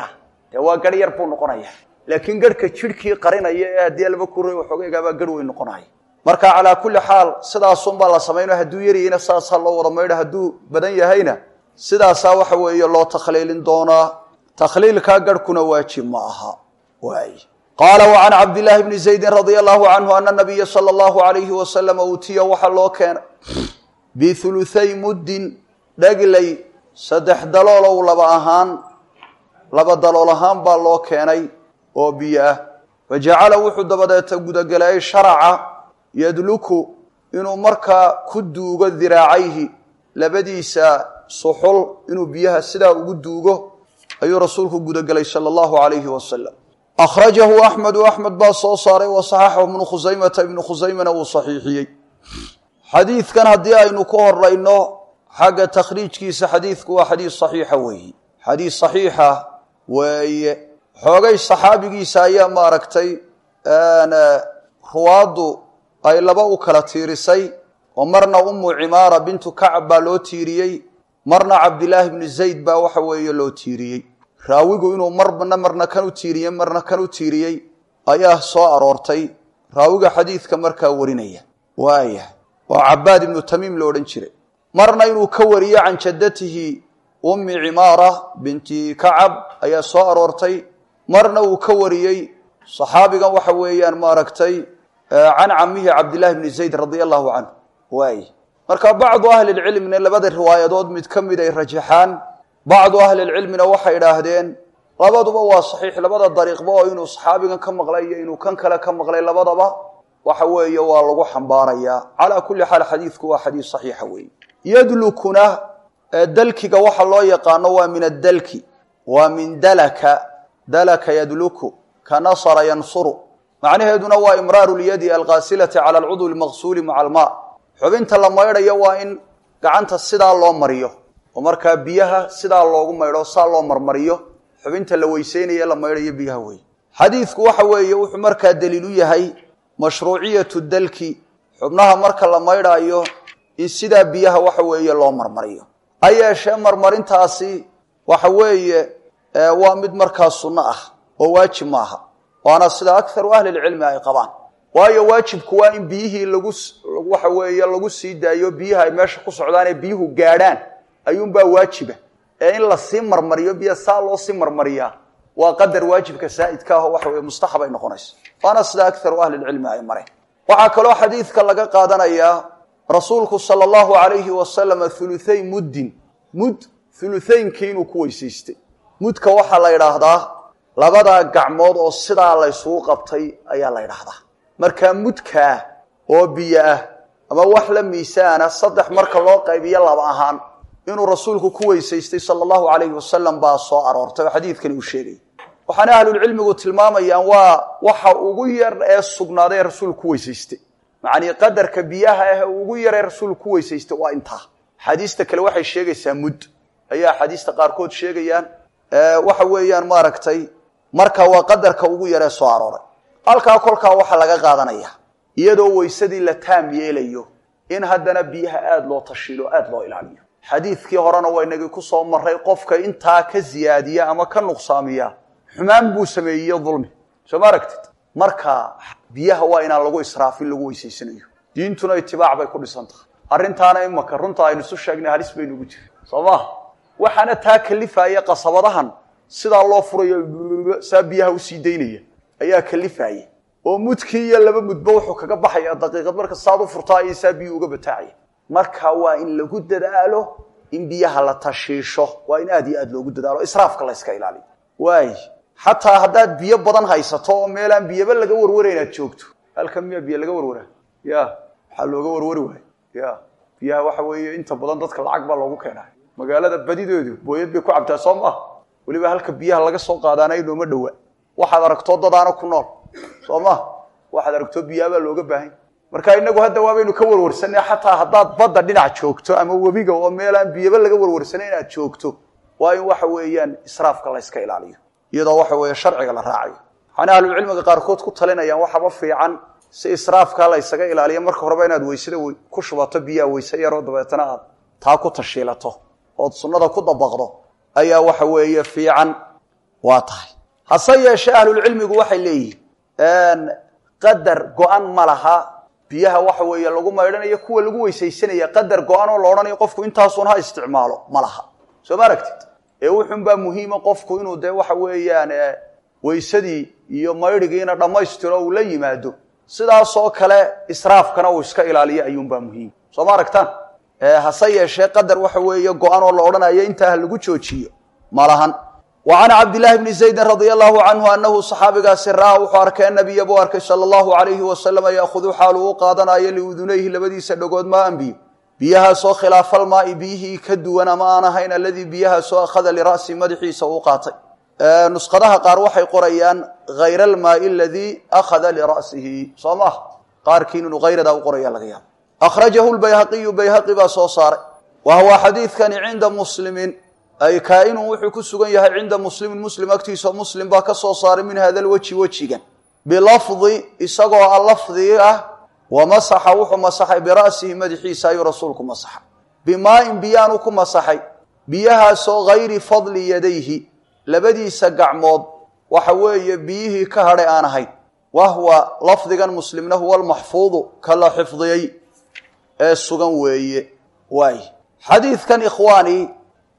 dee waa garh yar buu noqonaya laakiin garhka jidhkii qarinaya ee haddii alba kuray waxoogaygaabaa garh weyn noqonaya marka calaa kulli xaal sidaasunbaa la samayno hadduu yaryahayna sidaasaa loo wada maydha hadduu badan yahayna sidaasaa waxa weeye loo takhliilin doonaa takhliilkaa garhkuna waajib ma aha waay qaala wacan cabdillaahi bni zaydin radia allahu canhu ana nabiya sala allahu alayhi wasalama uutiya waxaa loo keenay bihuluthay muddin dhaglay saddex daloolow laba ahaan laba dalool ahaan baa loo keenay oo biyo ah fajacala wuxuu dabadeeta gudagelay sharaca yadluku inuu markaa ku duugo diraacayhi labadiisa suxul inuu biyaha sidaa ugu duugo ayuu rasuulku gudagelay sala allahu alayhi wasalam akhrajahu axmedu axmed baa soo saaray wa saxaxahu ibnu khusaymata ibnu khusaymana wuu saxiixiyey xadiidkan haddii aynu ku horayno xagga takhriijkiisa xadiidku waa xadiis saxiixa weeye xadiis saxiixa weeye xoogay saxaabigiisa ayaa maaragtay ruwaaddu ay laba u kala tiirisay oo marna umu cimaara bintu kacab baa loo tiiriyey marna cabdilaahi bni zayd baa waxa weeye loo tiiriyey raawigu inuu marna marna kan u tiiriyey marna kan u tiiriyey ayaa soo aroortay raawiga xadiidka markaa warinaya waaya waa cabaad ibnu tamiim lo odhan jiray marna inuu ka wariyo can jaddatihi ummi cimaara binti kacab ayaa soo aroortay marna uu ka wariyey saxaabigan waxa weeyaan maaragtay can camihi cabdillahi bni zayd radia allahu canhu waay marka bacdu ahli lcilmina labada riwaayadood mid ka mid ay rajaxaan bacdu ahli lcilmina waxay idhaahdeen labaduba waa saxiix labada dariiqba oo inuu saxaabigan ka maqlay iyo inuu kan kale ka maqlay labadaba waxa weeye waa lagu xambaarayaa calaa kulli xaal xadiidku waa xadiis saxiixa weeye yadlukuna dalkiga waxa loo yaqaano waa min addalki waa min dalaka dalaka yadluku ka nasara yansuru macnaheeduna waa imraaru lyadi alqaasilati cala alcudwi lmaqsuuli maca almaa xubinta la maydhayo waa in gacanta sidaa loo mariyo oo markaa biyaha sidaa loogu maydho saa loo marmariyo xubinta la weyseynaye la maydhayo biyaha weeye xadiidku waxa weeye wuxuu markaa daliil u yahay mashruuciyatu dalki xubnaha marka la maydhaayo in sidaa biyaha waxa weeye loo marmariyo ha yeeshee marmarintaasi waxa weeye waa mid markaa sunno ah oo waajib maaha waana sida akharu ahli lcilmi ay qabaan waayo waajibku waa in biyihii lagu waxa weeye lagu sii daayo biyaha ay meesha ku socdaan ee biyuhu gaadhaan ayuunbaa waajiba ee in lasii marmariyo biya saa loo sii marmariyaa waa qadar waajibka saa'idka ah oo waxa weye mustaxab ay noqonayso waana sida akharu ahli lcilmi ay mareen waxaa kaloo xadiidka laga qaadanayaa rasuulku sala allahu alayhi wasalama huluthay muddin mud huluthaynki inuu ku weysaystay mudka waxaa la yidhaahdaa labadaa gacmood oo sidaa laysugu qabtay ayaa la ydhaahdaa markaa mudkaa oo biyo ah ama wax la miisaana saddex marka loo qaybiyo laba ahaan inuu rasuulku ku weysaystay sala allahu alayhi wasalam baa soo aroortay oo xadiidkani uu sheegay waxaana ahlulcilmigu tilmaamayaan waa waxa ugu yar ee sugnaaday ee rasuulku ku weysaystay macnii qadarka biyaha ah ee ugu yar ee rasuulku ku weysaystay waa intaa xadiista kale waxay sheegaysaa mud ayaa axaadiista qaarkood sheegayaan waxa weeyaan maaragtay marka waa qadarka ugu yaree soo arooray halkaa kolkaa waxaa laga qaadanaya iyadoo weysadii la taam yeelayo in haddana biyaha aada loo tashiilo aada loo ilaaliyo xadiidkii horena waa inagii ku soo maray qofka intaa ka ziyaadiya ama ka nuqsaamiya xumaan buu sameeyey dulmi soo ma aragtid marka biyaha waa inaan lagu israafin lagu weysaysanayo diintuna itibaac bay ku dhisan tahay arrintaana imaka runta aynu isu sheegnay halis baynugu jiri soo maha waxaana taa kalifaya qasabadahan sidaa loo furayo saa biyaha usii daynaya ayaa kalifaya oo mudkii iyo laba mudba wuxuu kaga baxaya daqiiqad marka saad u furtaa iyo saa biyuu uga bataacaya marka waa in lagu dadaalo in biyaha la tashiisho waa in aad iyo aad loogu dadaalo israafka la yska ilaaliyo waay xataa haddaad biyo badan haysato oo meelaan biyaba laga warwara inaad joogto halkan miyaa biyo laga warwaraa ya maxaa looga warwari waayo ya biyaha waxa weeye inta badan dadka lacag baa loogu keenaa magaalada badideedu booyad bay ku cabtaa soo maaha weliba halka biyaha laga soo qaadaana inooma dhowa waxaad aragtoo dadaana ku nool soo maha waxaad aragtoo biyaabaa looga baahanya marka inagu hadda waabaynu ka warwarsanay xataa haddaad badda dhinac joogto ama webiga oo meelaan biyaba laga warwarsanay inaad joogto waa in waxa weeyaan israafka la yska ilaaliyo iyadoo waxa weeye sharciga la raacayo waxaana ahlucilmiga qaarkood ku talinayaan waxaba fiican si israafkaa la ysaga ilaaliyo marka horeba inaad weysada ku shubato biyaha weyse yaroo dabeetana aad taa ku tashiilato ood sunnada ku dabaqdo ayaa waxa weeye fiican waa tahay hase yeeshee ahlulcilmigu waxay leeyihiin qadar go-an ma laha biyaha waxa weeye lagu maydhanayo kuwa lagu weysaysanaya qadar go-an oo la odhanayo qofku intaasuun ha isticmaalo ma laha soo ma aragtid ee wuxunbaa muhiima qofku inuu dee waxa weeyaan weysadii iyo maydhigiina dhammaystiro uu la yimaado sidaasoo kale israafkana uu iska ilaaliyo ayuunbaa muhiim soo ma aragtaan hase yeeshee qadar waxa weeye go-an oo la odhanayo intaa ha lagu joojiyo ma lahan wa can cabdillaahi bni zaydin radia allahu canhu anahu saxaabigaasi ra-a wuxuu arkay anabiya buu arkay sala allahu alayhi wasalama yaahudu xaalu u qaadanayo liudunayhi labadiisa dhagood maan biyo biyahaasoo khilaafalmaai biyihii ka duwan ama aan ahayn aladii biyahaasoo akhada lira'si madaxiisa uu qaatay nusqadaha qaar waxay qorayaan hayra almaai aladii akhada lira'sihi soo maah qaarkiin inuu hayradaa u qoraya laga yaabo akhrajahu lbayhaqiyu bayhaqi baa soo saaray wa huwa xadiidkani cinda muslimin ay kaa-inun wuxuu ku sugan yahay cinda muslimin muslim agtiisa muslim baa ka soo saaray min hada lweji wejigan bilafdi isagoo a lafdigi ah wa masaxa wuxuu masaxay bira'sihi madaxiisa ayuu rasuulku masaxay bimaa-in biyaanu ku masaxay biyahaasoo hayri fadli yadayhi labadiisa gacmood waxa weeye biyihii ka hadhay aan ahayn wahwa lafdigan muslimna huwa almaxfuudu ka la xifdiyey ee sugan weeye waay xadiidkan ikhwaani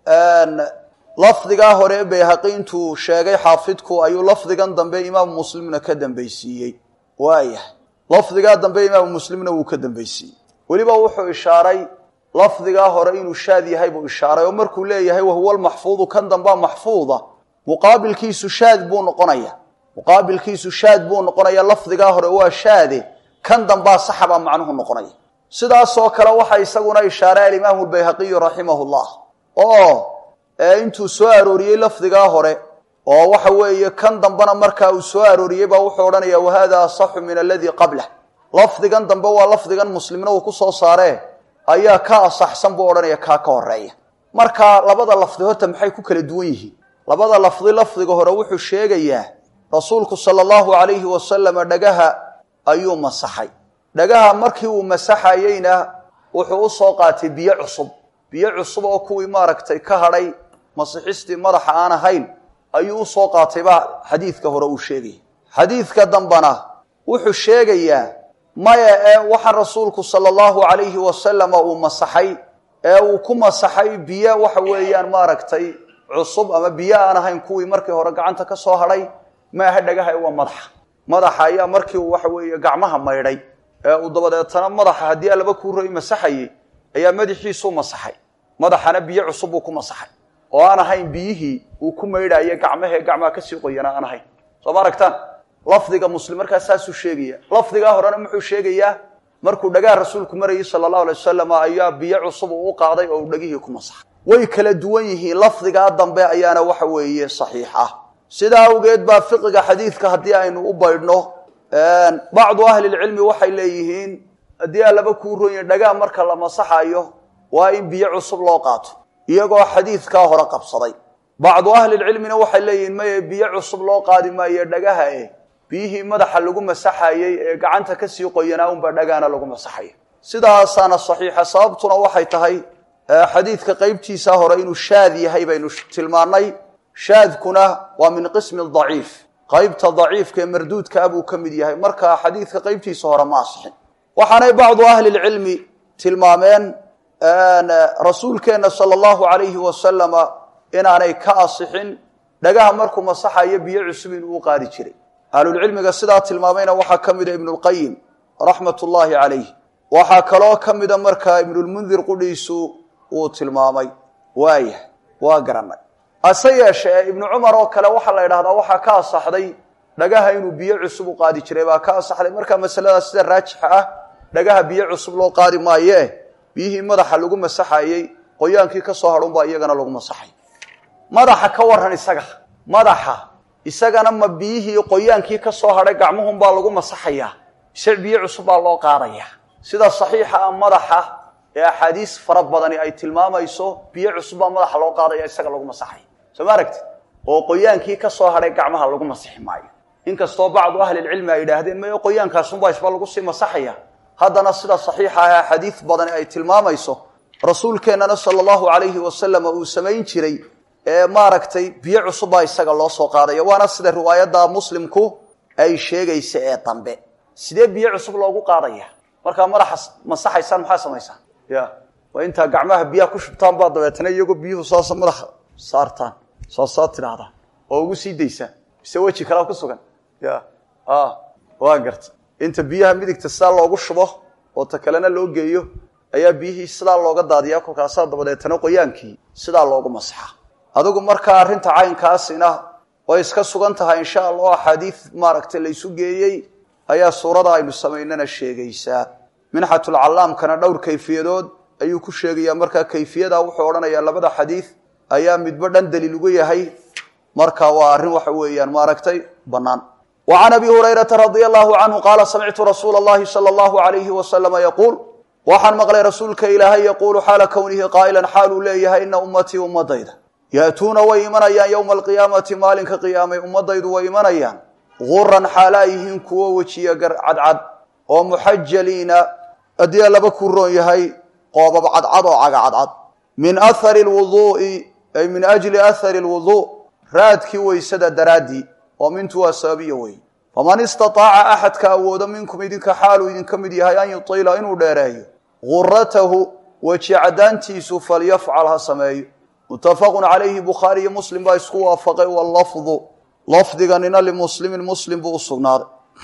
lafdigaa hore bayhaqi intuu sheegay xaafidku ayuu lafdigan dambe imaamu muslimna ka dambaysiiyey waayahay lafdigaa dambe imaamu muslimna wuu ka dambaysiiyey weliba wuxuu ishaaray lafdigaa hore inuu shaad yahay buu ishaaray oo markuu leeyahay wahuwa lmaxfuudu kan dambaa maxfuuda muqaabilkiisu shaad buu noqonaya muqaabilkiisu shaad buu noqonaya lafdigaa hore waa shaade kan dambaa saxabaa macnuhu noqonaya sidaasoo kale waxaa isaguna ishaaray alimaamu lbayhaqiyu raximahu llah oo intuu soo arooriyey lafdigaa hore oo waxa weeye kan dambena markaa uu soo arooriyey baa wuxuu odhanaya wahada asaxu min aladii qablah lafdigan dambe waa lafdigan muslimna uu ku soo saaree ayaa ka asaxsan buu odhanaya kaa ka horeeya marka labada lafdi horta maxay ku kala duwan yihiin labada lafdi lafdiga hore wuxuu sheegayaa rasuulku sala allahu calayhi wasalama dhagaha ayuu masaxay dhagaha markii uu masaxayeyna wuxuu u soo qaatay biyo cusub biyo cusub oo kuwii maaragtay ka hadhay masixistii madaxa aan ahayn ayuu usoo qaatay baa xadiidka hore uu sheegaya xadiidka dambana wuxuu sheegayaa maya ee waxa rasuulku sala allahu calayhi wasalama uu masaxay ee uu ku masaxay biyo waxa weeyaan maaragtay cusub ama biyo aan ahayn kuwii markii hore gacanta ka soo hadhay maaha dhagaha waa madaxa madaxa ayaa markii uu waxa weeye gacmaha maydhay ee uu dabadeetana madaxa haddii alaba kuu roy masaxayey ayaa madaxiisuu masaxay madaxana biyo cusub buu ku masaxay oo aan ahayn biyihii uu ku maydhaaye gacmahee gacmaha kasii qoyana aan ahayn soo ma aragtaan lafdiga muslim markaa saasuu sheegaya lafdigaa horena muxuu sheegayaa markuu dhagaha rasuulku marayay sala allahu alay wasalam ayaa biyo cusub uu u qaaday oo uu dhagihii ku masaxay way kala duwan yihiin lafdigaa dambe ayaana waxa weeye saxiix ah sidaa awgeed baa fiqiga xadiidka haddii aynu u baydhno bacdu ahlilcilmi waxay leeyihiin haddii alaba kuu ronya dhagaa marka la masaxayo waa in biyo cusub loo qaato iyagoo xadiidkaa hore qabsaday bacdu ahlilcilmina waxay leeyihiin maye biyo cusub loo qaadi maayo dhagaha eh biyihii madaxa lagu masaxayey ee gacanta kasii qoyanaa unbaa dhagaana lagu masaxaya sidaasaana saxiixa sababtuna waxay tahay xadiidka qeybtiisa hore inuu shaad yahay baynu tilmaannay shaadkuna waa min qismi daciif qaybta daciifka ee marduudka ah buu ka mid yahay marka xadiidka qeybtiisa hore ma asixin waxaanay bacdu ahlilcilmi tilmaameen rasuulkeenna sala allahu calayhi wasalama inaanay ka asixin dhagaha markuu masaxayo biyo cusub inuu u qaadi jiray ahlulcilmiga sidaa tilmaamayna waxaa ka mida ibnulqayim raxmat ullaahi calayh waxaa kaloo ka mida markaa ibnulmundir qudhiisu uu tilmaamay waayah waa garanay hase yeeshee ibnu cumar oo kale waxaa la yidhahdaa waxaa ka asaxday dhagaha inuu biyo cusub u qaadi jiray baa ka asaxday marka masaladaas sida raajixa ah dhagaha biyo cusub loo qaadi maaye biyihii madaxa lagu masaxayey qoyaankii ka soo hadhunbaa iyagana lagu masaxay madaxa ka waran isaga madaxa isagana ma biyihii qoyaankii ka soo hadhay gacmuhunbaa lagu masaxayaa mise biyo cusub baa loo qaadaya sida saxiixa ah madaxa ee axaadiis fara badani ay tilmaamayso biyo cusub baa madaxa loo qaadaya isaga lagu masaxaya soo ma aragti oo qoyaankii ka soo hadhay gacmaha lagu masixi maayo inkastoo bacdu ahlilcilmi ay yidhaahdeen mayo qoyaankaasunbaa isba lagu sii masaxaya haddana sida saxiixa ah axaadiis badani ay tilmaamayso rasuulkeennana sala allahu calayhi wasalam uu samayn jiray ee maaragtay biyo cusub baa isaga loo soo qaadaya waana sida riwaayadda muslimku ay sheegaysa ee dambe sidee biyo cusub loogu qaadaya markaa madaxa masaxaysaan maxaa samaysaa ya waa intaa gacmaha biyaha ku shubtaan baa dabeetana iyagoo biyuhu saasa madaxa saartaan saasaa tidhaahdaan oo ugu sii daysaan mise weji kalaa ku sugan ya waa garta inta biyaha midigta sidaa loogu shubo oo ta kalena loo geeyo ayaa biyihii sidaa looga daadiyaa kolkaasaa dabadeetana qoyaankii sidaa loogu masaxa adigu markaa arrinta caynkaasina way iska sugan tahay insha allah axaadiid maaragtay laysu geeyey ayaa suurada aynu samaynana sheegaysaa minxatulcallaamkana dhowr kayfiyadood ayuu ku sheegayaa markaa kayfiyada wuxuu odhanayaa labada xadiid ayaa midba dhan daliil ugu yahay marka waa arrin waxa weeyaan maaragtay bannaan wa can abi hurayrata radia allahu canhu qaala samictu rasuula allahi sala allahu alayhi wasalama yaquul waxaan maqlay rasuulka ilaahay yaquulu xaala kownihi qaa'ilan xaaluu leeyahay ina ummatii ummadayda ya'tuuna way imanayaan yowma alqiyaamati maalinka qiyaamay ummadaydu way imanayaan guran xaalaa yihiin kuwo wejiya cadcad oo muxajaliina haddii laba ku roon yahay qoobab cadcad oo caga cadcad min ahari lwuduu'i ay min ajli ahari lwuduu raadkii weysada daraaddii oo mintu waa sababiya wey faman istataaca axadka awoodo minkum idinka xaaluu idinka mid yahay an yutiila inuu dheereeyo guratahu weji caddaantiisu falyafcal ha sameeyo muttafaqun calayhi bukhaari iyo muslim baa isku waafaqay wallafdu lafdiganina limuslimin muslim buu u sugnaaday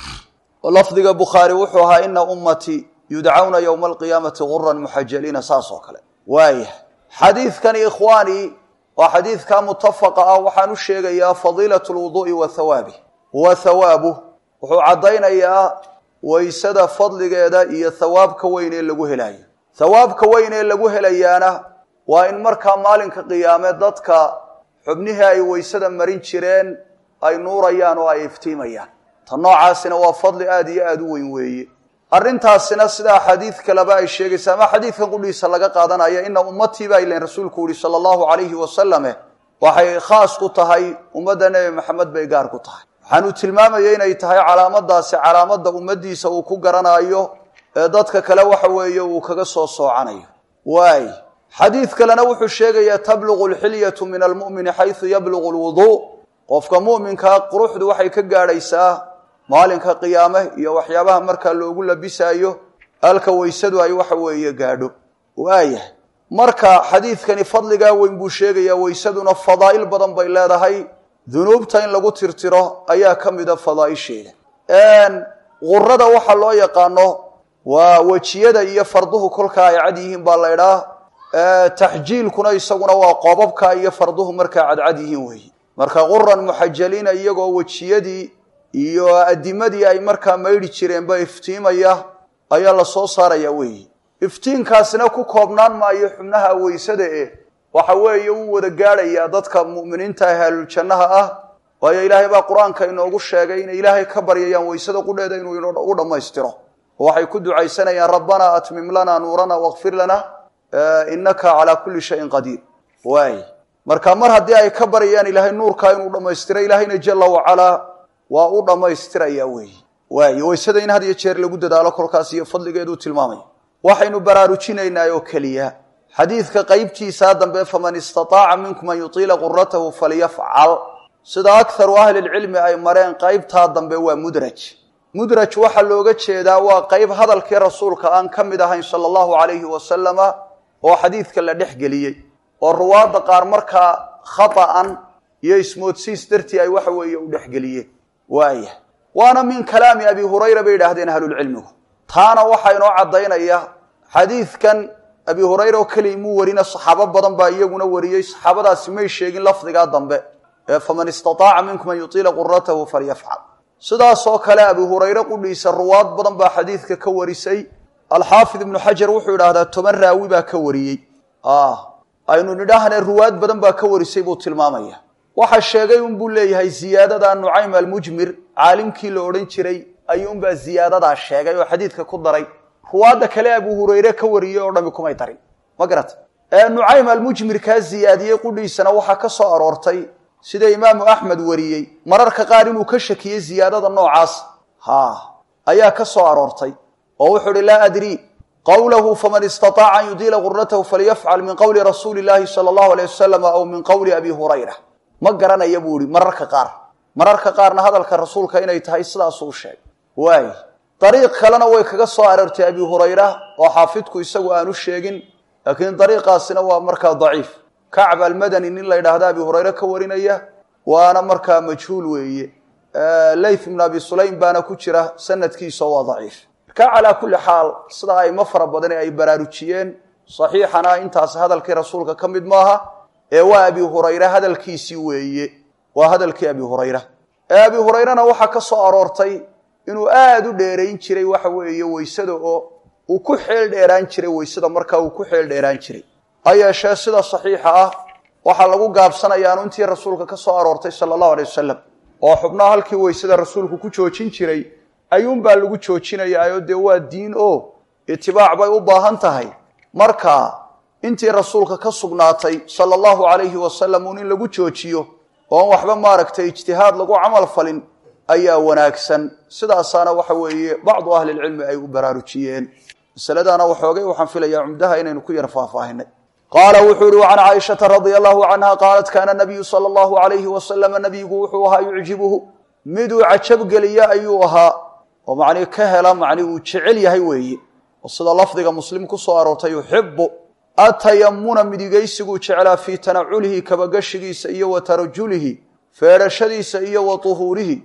lafdiga bukhaari wuxuu ahaa ina ummatii yudcawna yowma alqiyaamati guran muxajaliina saas oo kale waayah xadiidkani ikhwaanii waa xadiidka mutafaqa ah waxaan u sheegayaa fadiilat lwuduu'i wa hawaabi wa hawaabuh wuxuu caddaynayaa waysada fadligeeda iyo hawaabka weyn ee lagu helayo hawaabka weyn ee lagu helayaana waa in markaa maalinka qiyaame dadka xubnihii ay waysada marin jireen ay nuurayaan oo ay iftiimayaan ta noocaasina waa fadli aada iyo aada u weyn weeye arrintaasina sidaa xadiid kaleba ay sheegaysa ama xadiidkan qudhiisa laga qaadanaya ina ummatii baa ilan rasuulku yihi sala allahu calayhi wasalame waxay khaas ku tahay ummadda nebi maxamed bay gaar ku tahay waxaanu tilmaamaya inay tahay calaamadaasi calaamadda ummaddiisa uu ku garanayo ee dadka kale waxa weeye uu kaga soo soocanayo waay xadiid kalena wuxuu sheegayaa tabluqu alxilyatu min almu'mini xaysu yabluqu lwuduu qofka mu'minkaa quruxdu waxay ka gaadhaysaa maalinka qiyaame iyo waxyaabaha markaa loogu labisaayo halka weysadu ay waxa weeye gaadho waayahay marka xadiidkani fadligaa weyn buu sheegayaa weysaduna fadaa'il badan bay leedahay dunuubta in lagu tirtiro ayaa ka mida fadaa'isheeda qurada waxa loo yaqaano waa wejiyada iyo farduhu kolkaa ay cad yihiin baa la ydhaa taxjiilkuna isaguna waa qoobabka iyo farduhu markaa cadcad yihiin weeye marka quran muxajaliina iyagoo wejiyadii iyo adimadii ay markaa maydhi jireenba iftiimaya ayaa la soo saaraya weeye iftiinkaasina ku koobnaan maayo xubnaha weysada eh waxa weeye uu wada gaadhayaa dadka mu'miniinta ah ahluljannaha ah waayo ilaahay baa qur-aanka inoogu sheegay inay ilaahay ka baryayaan weysada qudheeda inuu u dhammaystiro oo waxay ku ducaysanayaan rabbanaa atmim lana nuurana wakfir lana innaka calaa kulli shayin qadiir waay marka mar haddii ay ka baryayaan ilaahay nuurkaa inuu dhammaystiro ilaahayna jala wacalaa waa u dhammaystiraya weeye waay weysada in had iyo jeer lagu dadaalo kolkaas iyo fadligeeduu tilmaamaya waxaynu baraarujinaynaa oo keliya xadiidka qeybtiisaa dambe faman istataaca minkum an yutiila quratahu falyafcal sida akharu ahlilcilmi ay mareen qeybtaa dambe waa mudraj mudraj waxaa looga jeedaa waa qeyb hadalkii rasuulka aan ka mid ahayn sala allahu calayhi wasalama oo xadiidka la dhex geliyey oo ruwaadda qaar markaa khata'an iyo ismoodsiis dartii ay waxa weeye u dhexgeliyeen waaya waana min kalaami abi hurayra bay yidhaahdeen ahlulcilmigu taana waxaa inoo caddaynaya xadiidkan abi hurayra oo keliya muu warina saxaabo badan baa iyaguna wariyey saxaabadaasi may sheegin lafdigaa dambe ee faman istataaca minkum an yutiila quratahu falyafcal sidaasoo kale abi hurayre qudhiisa ruwaad badan baa xadiidka ka warisay alxaafid ibnu xajar wuxuu yidhaahdaa toban raawi baa ka wariyey aynu nidhaahne ruwaad badan baa ka warisay buu tilmaamaya waxa sheegay unbuu leeyahay ziyaadada nucaym almujmir caalimkii la odhan jiray ayuunbaa ziyaadadaa sheegay oo xadiidka ku daray ruwaadda kale abu hurayre ka wariyey oo dhami kumay darin ma garata nucaym almujmir kaa ziyaadiyey qudhiisana waxaa ka soo aroortay sida imaamu axmed wariyey mararka qaar inuu ka shakiyey ziyaadada noocaas ha ayaa ka soo aroortay oo wuxuu uhi laa adrii qowlahu faman istaطaaca an yudiila gurnatahu falyafcal min qowli rasuuli llaahi sala allahu aleyh wasalam aw min qowli abi hurayra ma garanaya buu ihi mararka qaar mararka qaarna hadalka rasuulka inay tahay sidaasuu sheegay waay dariiq kalena way kaga soo aroortay abi hurayra oo xaafidku isagu aanu sheegin laakiin dariiqaasina waa markaa daciif kacb almadani nin la yidhaahda abi hurayre ka warinaya waana markaa majhuul weeye layth ibn abi sulaym baana ku jira sanadkiisa waa daciif marka calaa kulli xaal sida aymo fara badani ay baraarujiyeen saxiixana intaas hadalkii rasuulka ka mid maaha ee waa abi hurayre hadalkiisii weeye waa hadalkii abi hurayra ee abi hurayrena waxaa ka soo aroortay inuu aada u dheerayn jiray waxa weeye weysada oo uu ku xeel dheeraan jiray weysada markaa uu ku xeel dheeraan jiray ha yeeshee sida saxiixa ah waxaa lagu gaabsanayaanu intii rasuulka ka soo aroortay sala allahu alay wasalam oo xubnaha halkii weysada rasuulku ku joojin jiray ayuunbaa lagu joojinayaayo dee waa diin oo itibaac bay u baahan tahay marka intii rasuulka ka sugnaatay sala allahu calayhi wasalam uun in lagu joojiyo oon waxba maaragtay ijtihaad lagu camal falin ayaa wanaagsan sidaasaana waxa weeye bacdu ahlilcilmi ay u baraarujiyeen masaladaana waxoogay waxaan filayaa cumdaha inaynu ku yar faahfaahinay qaala wuxuu ihi can caaishata radia allahu canha qaalat kaana nabiyu sala allahu alayhi wasalama nabigu wuxuu ahaa yucjibuhu miduu cajabgeliya ayuu ahaa oo macnii ka hela macni uu jecel yahay weeye oo sida lafdiga muslim ku soo aroortay yuxibu atayamuna midigaysiguu jeclaa fii tanaculihi kabagashigiisa iyo wa tarajulihi feedhashadiisa iyo wa tuhuurihi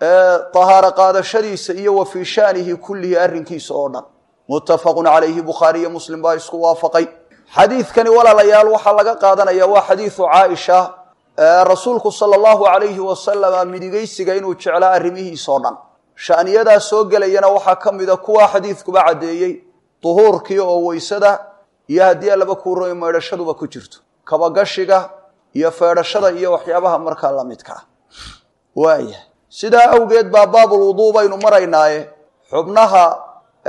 tahaaro qaadashadiisa iyo wa fii shaanihi kullihi arrinkiisa oo dhan muttafaqun calayhi bukhaari iyo muslim baa isku waafaqay xadiidkani walaalayaal waxaa laga qaadanaya waa xadiidu caaisha rasuulku sala allahu calayhi wasalama midigaysiga inuu jeclaa arrimihiisa oo dhan sha'niyadaa soo gelayana waxaa ka mida kuwaa xadiidkuba caddeeyey duhuurkii oo weysada iyo haddii laba kuuroy maydhashaduba ku jirto kabagashiga iyo feedhashada iyo waxyaabaha markaa la midka ah waaya sidaa awgeed baa baabulwuduu baynu maraynaaye xubnaha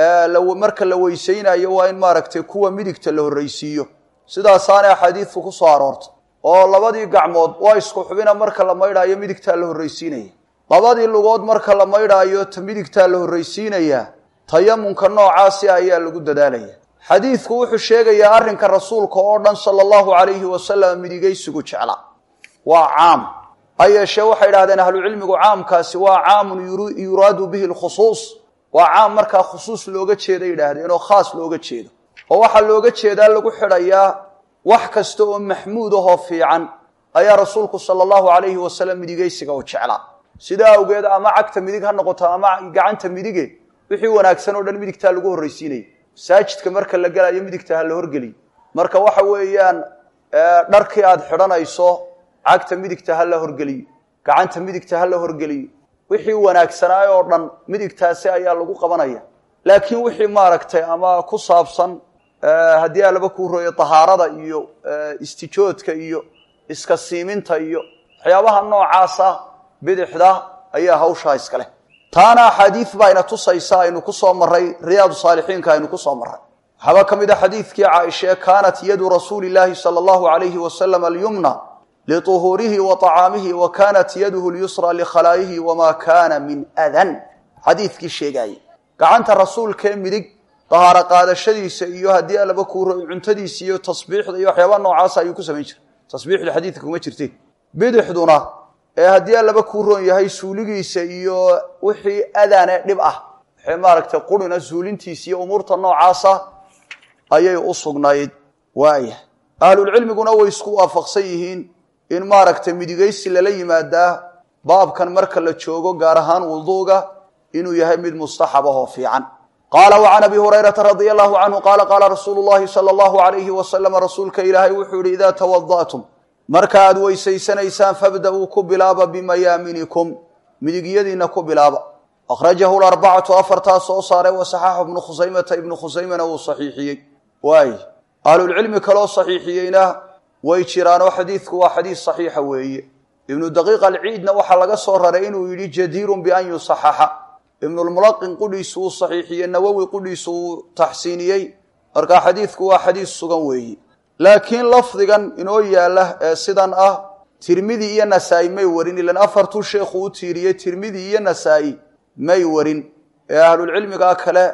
marka la weysaynayo waa in maaragtay kuwa midigta la horraysiiyo sidaasaana axaadiidku ku soo aroortay oo labadii gacmood waa isku xubina marka la maydhaayo midigtaa la horraysiinaya labadii lugood marka la maydhaayo ta midigtaa la horraysiinayaa tayamunka noocaasi ayaa lagu dadaalaya xadiidku wuxuu sheegayaa arrinka rasuulka oo dhan sala allahu calayhi wasalam midigaysigu jecla waa caam ha yeeshee waxay idhahdeen ahlucilmigu caamkaasi waa caamun yuraadu bihi lkhusuus waa caam markaa khusuus looga jeeda yidhaahdeen oo khaas looga jeedo oo waxaa looga jeedaa lagu xidhayaa wax kasta oo maxmuud ahoo fiican ayaa rasuulku sala allahu calayhi wasalam midigaysiga u jeclaa sidaa awgeed ama cagta midig ha noqoto ama gacanta midige wixii wanaagsan oo dhan midigtaa lagu horraysiinaya masaajidka marka la gelayo midigta ha la horgeliyo marka waxa weeyaan dharkii aada xidhanayso cagta midigta ha la horgeliyo gacanta midigta ha la horgeliyo wixii wanaagsanaayo oo dhan midigtaasi ayaa lagu qabanaya laakiin wixii maaragtay ama ku saabsan haddii aa laba kuu rooyo tahaarada iyo istijoodka iyo iska siiminta iyo waxyaabaha noocaasa bidixda ayaa hawshaa iska leh taana axaadiid baa ina tusaysa aynu ku soo maray riyaadu saalixiinka aynu ku soo maray waxaaba ka mid a xadiidkii caaishae kaanat yadu rasuuli llaahi sala allahu alayhi wasalam alyumna liuhuurihi wa طacaamihi wa kanat yaduhu lyusra likhalaayihi wama kana min adan xadiidkii sheegaayey gacanta rasuulkee midig dahaaro qaadashadiisa iyo haddii alaba kuuro cuntadiisa iyo tasbiixda iyo waxyaabaa noocaasa ayuu ku samayn jiray tasbiixdu xadiidka kuma jirteen bidixduna ee haddii alaba kuu roon yahay suuligiisa iyo wixii adane dhib ah waxay maaragtay qurina suulintiisa iyo umuurta noocaasa ayay u sugnayd waaya ahlulcilmiguna way isku waafaqsan yihiin in maaragtay midigaysi lala yimaadaa baabkan marka la joogo gaar ahaan wuduuga inuu yahay mid mustaxab ahoo fiican qaala wacan abi hurayrata radia allahu canhu qaala qaala rasuulu llahi sala allahu alayhi wasalama rasuulka ilaahay wuxuu yihi idaa tawada'tum marka aad weysaysanaysaan fabda-uu ku bilaaba bimayaaminikum midigyadiina ku bilaaba akhrajahu larbacatu afartaa soo saaray wasaxaxu ibnu khusaymata ibnu khusaymana wuu saxiixiyey waay ahlulcilmi kaloo saxiixiyeyna way jiraanoo xadiidku waa xadiis saxiixa weeye ibnu daqiiq alciidna waxaa laga soo raray inuu yidhi jadiirun bian yusaxaxa ibnulmulaqin qudhiisu uu saxiixiyey nawowi qudhiisu uu taxsiiniyey marka xadiidku waa xadiis sugan weeye laakiin lafdigan inoo yaalla ee sidan ah tirmidi iyo nasaa-i may warin ilan afartuu sheekhu u tiiriyey tirmidi iyo nasaa-i may warin ee ahlulcilmigaa kale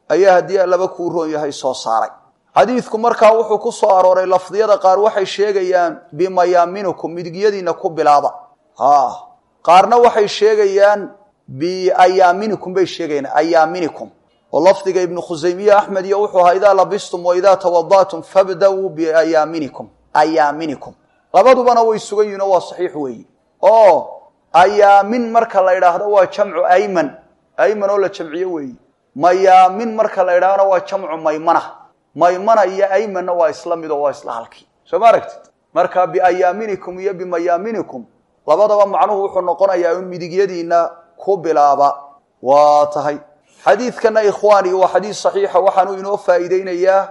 ayaa haddii allaba kuu roon yahay soo saaray xadiidku markaa wuxuu ku soo arooray lafdiyada qaar waxay sheegayaan bimayaaminikum midigyadiina ku bilaaba ha qaarna waxay sheegayaan biayaaminikum bay sheegayaan ayaaminikum oo lafdiga ibnu khusaymiye axmed iyo wuxuu ahaa idaa labistum wa idaa tawada'tum fabda-uu biayaaminikum ayaaminikum labadubana way sugan yihin oo waa saxiix weeyi oo ayaamin marka la idhaahdo waa jamcu ayman ayman oo la jamciyo weeyi mayaamin marka la idhahdona waa jamcu maymana maymana iyo aymanna waa isla mid oo waa isla halkii soo ma aragtid marka biayaaminikum iyo bimayaaminikum labadaba macnuhu wuxuu noqonayaa in midigyadiina ku bilaaba waa tahay xadiidkana ikhwaani waa xadiid saxiixa waxaanu inoo faa'iideynayaa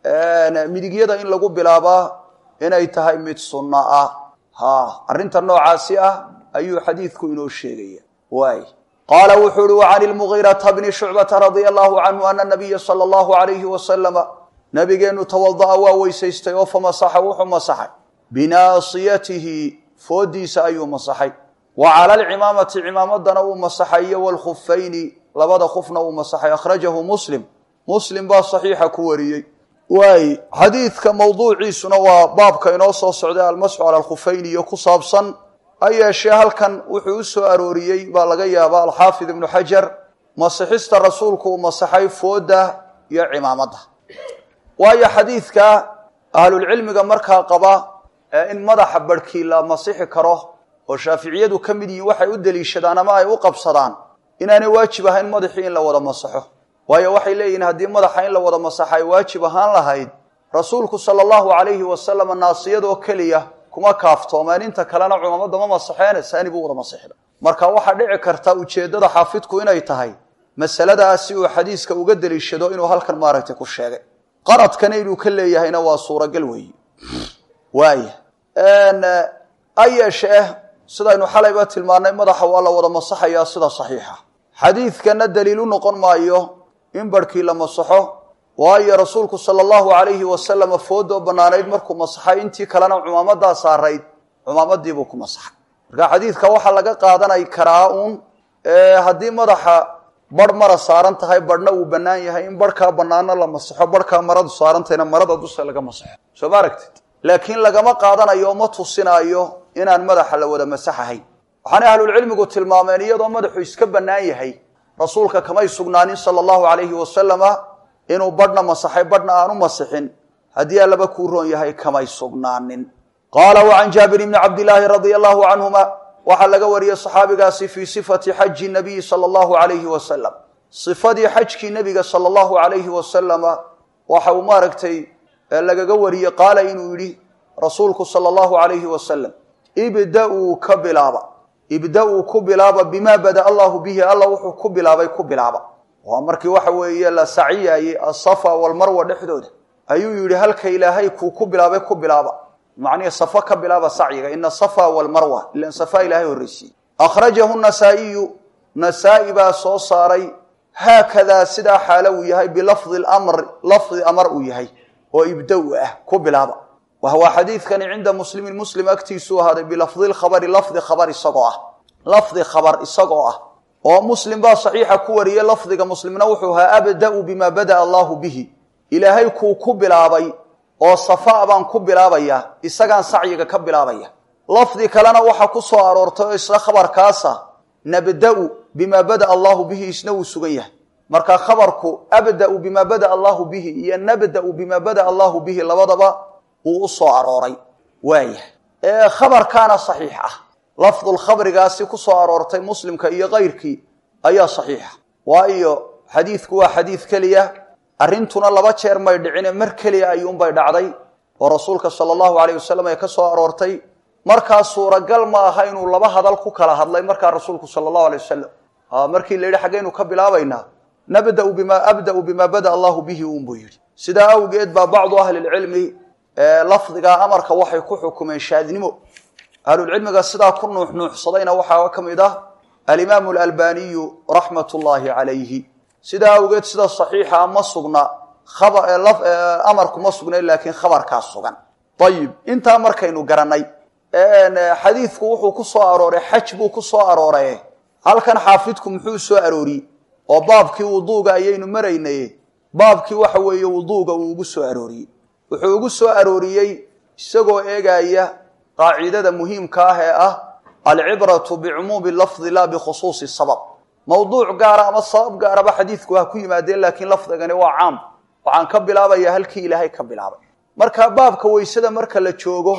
midigyada in lagu bilaabaa inay tahay mid sunno ah ha arrinta noocaasi ah ayuu xadiidku inoo sheegaya waay qaala wuxuu uhi wa can ilmugiirata bni shucbata radia allahu canhu ana nabiya sala allahu alayhi wasalama nabigeenu tawada'a waa weysaystay oo famasaxa wuxuu masaxay binaasiyatihi foodiisa ayuu masaxay wa cala alcimaamati cimaamadana uu masaxay iyo wlkhufayni labada khufna uu masaxay akhrajahu muslim muslim baa saxiixa ku wariyey waay xadiidka mawduuciisuna waa baabka inoo soo socday almasxu cala alkhufayni iyo ku saabsan ha yeeshee halkan wuxuu u soo arooriyey baa laga yaabaa alxaafid ibnu xajar masixista rasuulku uu masaxay fooda iyo cimaamadda waayo xadiidka ahlulcilmiga markaa qaba in madaxa barhkii la masixi karo oo shaaficiyadu ka mid yihiin waxay u deliishadaan ama ay u qabsadaan inaanay waajib ahayn madaxii in la wada masaxo waayo waxay leeyihiin haddii madaxa in la wada masaxa ay waajib ahaan lahayd rasuulku sala allahu calayhi wasalam naasiyadoo keliya kuma kaaftoomeen inta kalena cumamada ma masaxeene saani buu wada masixda marka waxaa dhici karta ujeeddada xaafidku inay tahay masaladaasi uu xadiiska uga deliishado inuu halkan maaragtay ku sheegay qaradkana inuu ka leeyahayna waa suuragal weeyi waaya ha yeeshee sidaynu xalayba tilmaannay madaxa waa la wada masaxayaa sida saxiixa xadiidkana daliil u noqon maayo in barhkii la masaxo waayo rasuulku sala allahu calayhi wasalama foodoo bannaanayd markuu masaxay intii kalena cumaamadaa saarayd cumaamadiibuu ku masaxay marka xadiidka waxaa laga qaadanay karaa uun haddii madaxa barh mara saaran tahay barhna uu bannaan yahay in barhkaa bannaano la masaxo barhkaa maradu saarantahayna marada dusha laga masaxo soo ma aragtid laakiin lagama qaadanayo ma tusinaayo inaan madaxa la wada masaxahayn waxaanay ahlulcilmigu tilmaameen iyadoo madaxu iska bannaan yahay rasuulka kamay sugnaanin sala allahu calayhi wasalama inuu badhna masaxay badhna aanu masixin haddii allaba kuu roon yahay kamay sugnaanin qaala wa can jaabir bni cabdilaahi radia allahu canhuma waxaa laga wariyey saxaabigaasi fii sifati xaji nabiyi sala allahu calayhi wasalam sifadii xajkii nebiga sala allahu calayhi wasalama waxa uu maaragtay lagaga wariyey qaala inuu yidhi rasuulku sala allahu calayhi wasalam ibda-uu ka bilaaba ibda-uu ku bilaaba bimaa bada allahu bihi alla wuxuu ku bilaabay ku bilaaba waa markii waxa weeye la saciyaayey asafa walmarwa dhexdooda ayuu yidhi halka ilaahay kuu ku bilaabay ku bilaaba macnihii safo ka bilaaba sacyiga ina safa walmarwa ilan safa ilaahay horreysiiyey akhrajahu nasaa'iyu nasaa-i baa soo saaray haakadaa sidaa xaalo uu yahay bilafdi lamr lafdi amar uu yahay oo ibda-u ah ku bilaaba wahwa xadiidkani cinda muslimin muslim agtiisuu ahaaday bilafdi lkhabari lafdi khabar isagoo ah lafdi khabar isagoo ah oo muslim baa saxiixa ku wariyey lafdiga muslimna wuxuu ahaa abda-u bimaa bada'a allahu bihi ilaahay kuu ku bilaabay oo safa baan ku bilaabaya isagaan sacyiga ka bilaabaya lafdi kalena waxaa ku soo aroortay oo isla khabarkaasa nabda-u bimaa bada'a allahu bihi isna wuu sugan yahay marka khabarku abda-u bimaa bada'a allahu bihi iyo nabda-u bimaa bada'a allahu bihi labadaba uu u soo arooray waaya ee khabarkaana saxiix ah lafdulkhabrigaasi ku soo aroortay muslimka iyo kayrkii ayaa saxiixa waayo xadiidku waa xadiid keliya arrintuna laba jeer may dhicine mar keliya ayuunbay dhacday oo rasuulka sala allahu alayh wasalam ay ka soo aroortay markaa suuragal ma aha inuu laba hadal ku kala hadlay markaa rasuulku sala allahu alay wasalam markii la yidhi xaggaynu ka bilaabaynaa nabda'u bima abda'u bimaa bada'a allahu bihi uunbuu yidhi sidaa awgeed baa bacdu ahli lcilmi lafdigaa amarka waxay ku xukumeen shaadnimo ahlulcilmiga sidaa ku nuuxnuuxsadayna waxaa ka mid ah alimaamu alalbaniyu raxmat ullaahi calayhi sidaa awgeed sida saxiixa ma sugna amarku ma sugnayn laakiin khabarkaa sugan ayib intaa markaynu garanay xadiidku wuxuu ku soo arooray xaj buu ku soo arooray halkan xaafidku muxuu soo arooriyey oo baabkii wuduuga ayaynu maraynay baabkii waxa weeye wuduuga uu ugu soo arooriyey wuxuu ugu soo arooriyey isagoo eegaya qaacidada muhiimka ah ee ah alcibratu bicumuumi lafdi laa bikhusuusi sabab mawduuc gaara ama sabab gaaraba xadiidku ha ku yimaadeen laakiin lafdigani waa caam waxaan ka bilaabayaa halkii ilaahay ka bilaabay marka baabka weysada marka la joogo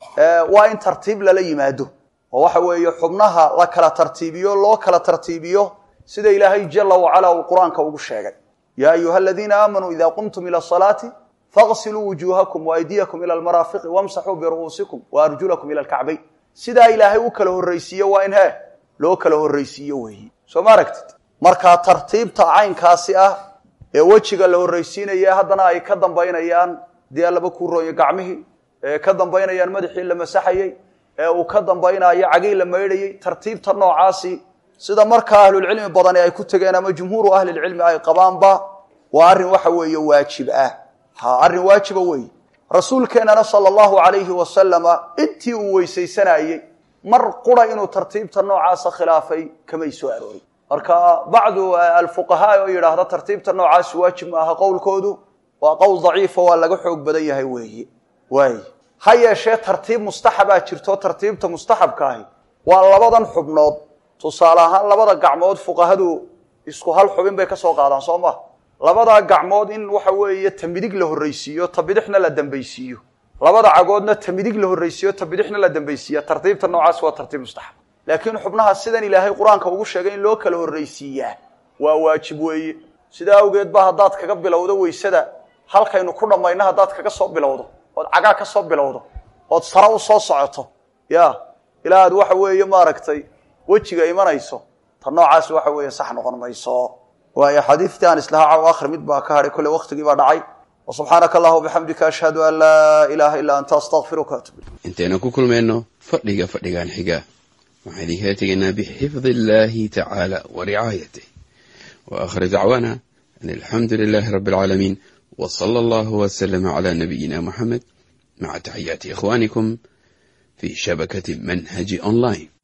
waa in tartiib lala yimaado oo waxa weeye xubnaha la kala tartiibiyo loo kala tartiibiyo sida ilaahay jala wacala uu qur-aanka ugu sheegay yaa ayuha aladiina aamanuu ida qumtum ila asalaati faqsiluu wujuuhakum waaydiyakum ila almaraafiqi wamsaxuu biru'uusikum waarjulakum ila alkacbayn sidaa ilaahay u kala horraysiiyo waa in he loo kala horraysiiyo weeyi soo ma aragtid markaa tartiibta caynkaasi ah ee wejiga la horraysiinaya haddana ay ka dambaynayaan dee laba kuu rooyo gacmihii ee ka dambaynayaan madaxii la masaxayey ee uu ka dambaynayo cagii la maydhayey tartiibta noocaasi sida markaa ahlulcilmi badani ay ku tegeen ama jumhuuru ahlilcilmi ay qabaanba waa arrin waxa weeye waajib ah ha arrin waajiba weeye rasuulkeennana sala allahu calayhi wasalama intii uu weysaysanayey mar qura inuu tartiibta noocaasa khilaafay kamay soo aroorin marka bacdu alfuqahaa oo yidhaahda tartiibta noocaasi waajib ma aha qowlkoodu waa qowl daciifa waa laga xoog badan yahay weeye waay ha yeeshee tartiib mustaxabaa jirto tartiibta mustaxabka ahi waa labadan xubnood tusaale ahaan labada gacmood fuqahadu isku hal xubin bay ka soo qaadaan soo ma labadaa gacmood in waxa weeye ta midig la horraysiiyo ta bidixna la dambaysiiyo labada cagoodna ta midig la horraysiiyo ta bidixna la dambaysiiya tartiibta noocaas waa tartiib mustaxab laakiin xubnaha sidan ilaahay qur-aanka ugu sheegay in loo kala horraysiiyaa waa waajib weeye sidaa awgeed ba haddaad kaga bilowdo weysada halkaynu ku dhammayno haddaad kaga soo bilowdo ood cagaa ka soo bilowdo ood sare u soo socoto ya ilaa aad waxa weeye maaragtay wejiga imanayso ta noocaas waxa weeye sax noqon mayso waayo xadiidtii aan islahaa caw akhri mid baa ka hadhay kolle waktigii baa dhacay wa subxaanaka allah bixamdika ashhadu an laa ilaaha illaa anta astaqfiruka atub intaynu ku kulmayno fadhiga fadhigan xiga waxaan idinkala tegaynaa bixifdi illaahi tacaala wa ricaayatih wa akhir dacwaana an alxamdu lilaahi rabbi alcaalamiin w sala allahu waslama cala nabiyina muxamed maca taxiyaati ikhwanikum fi shabakati manhaji online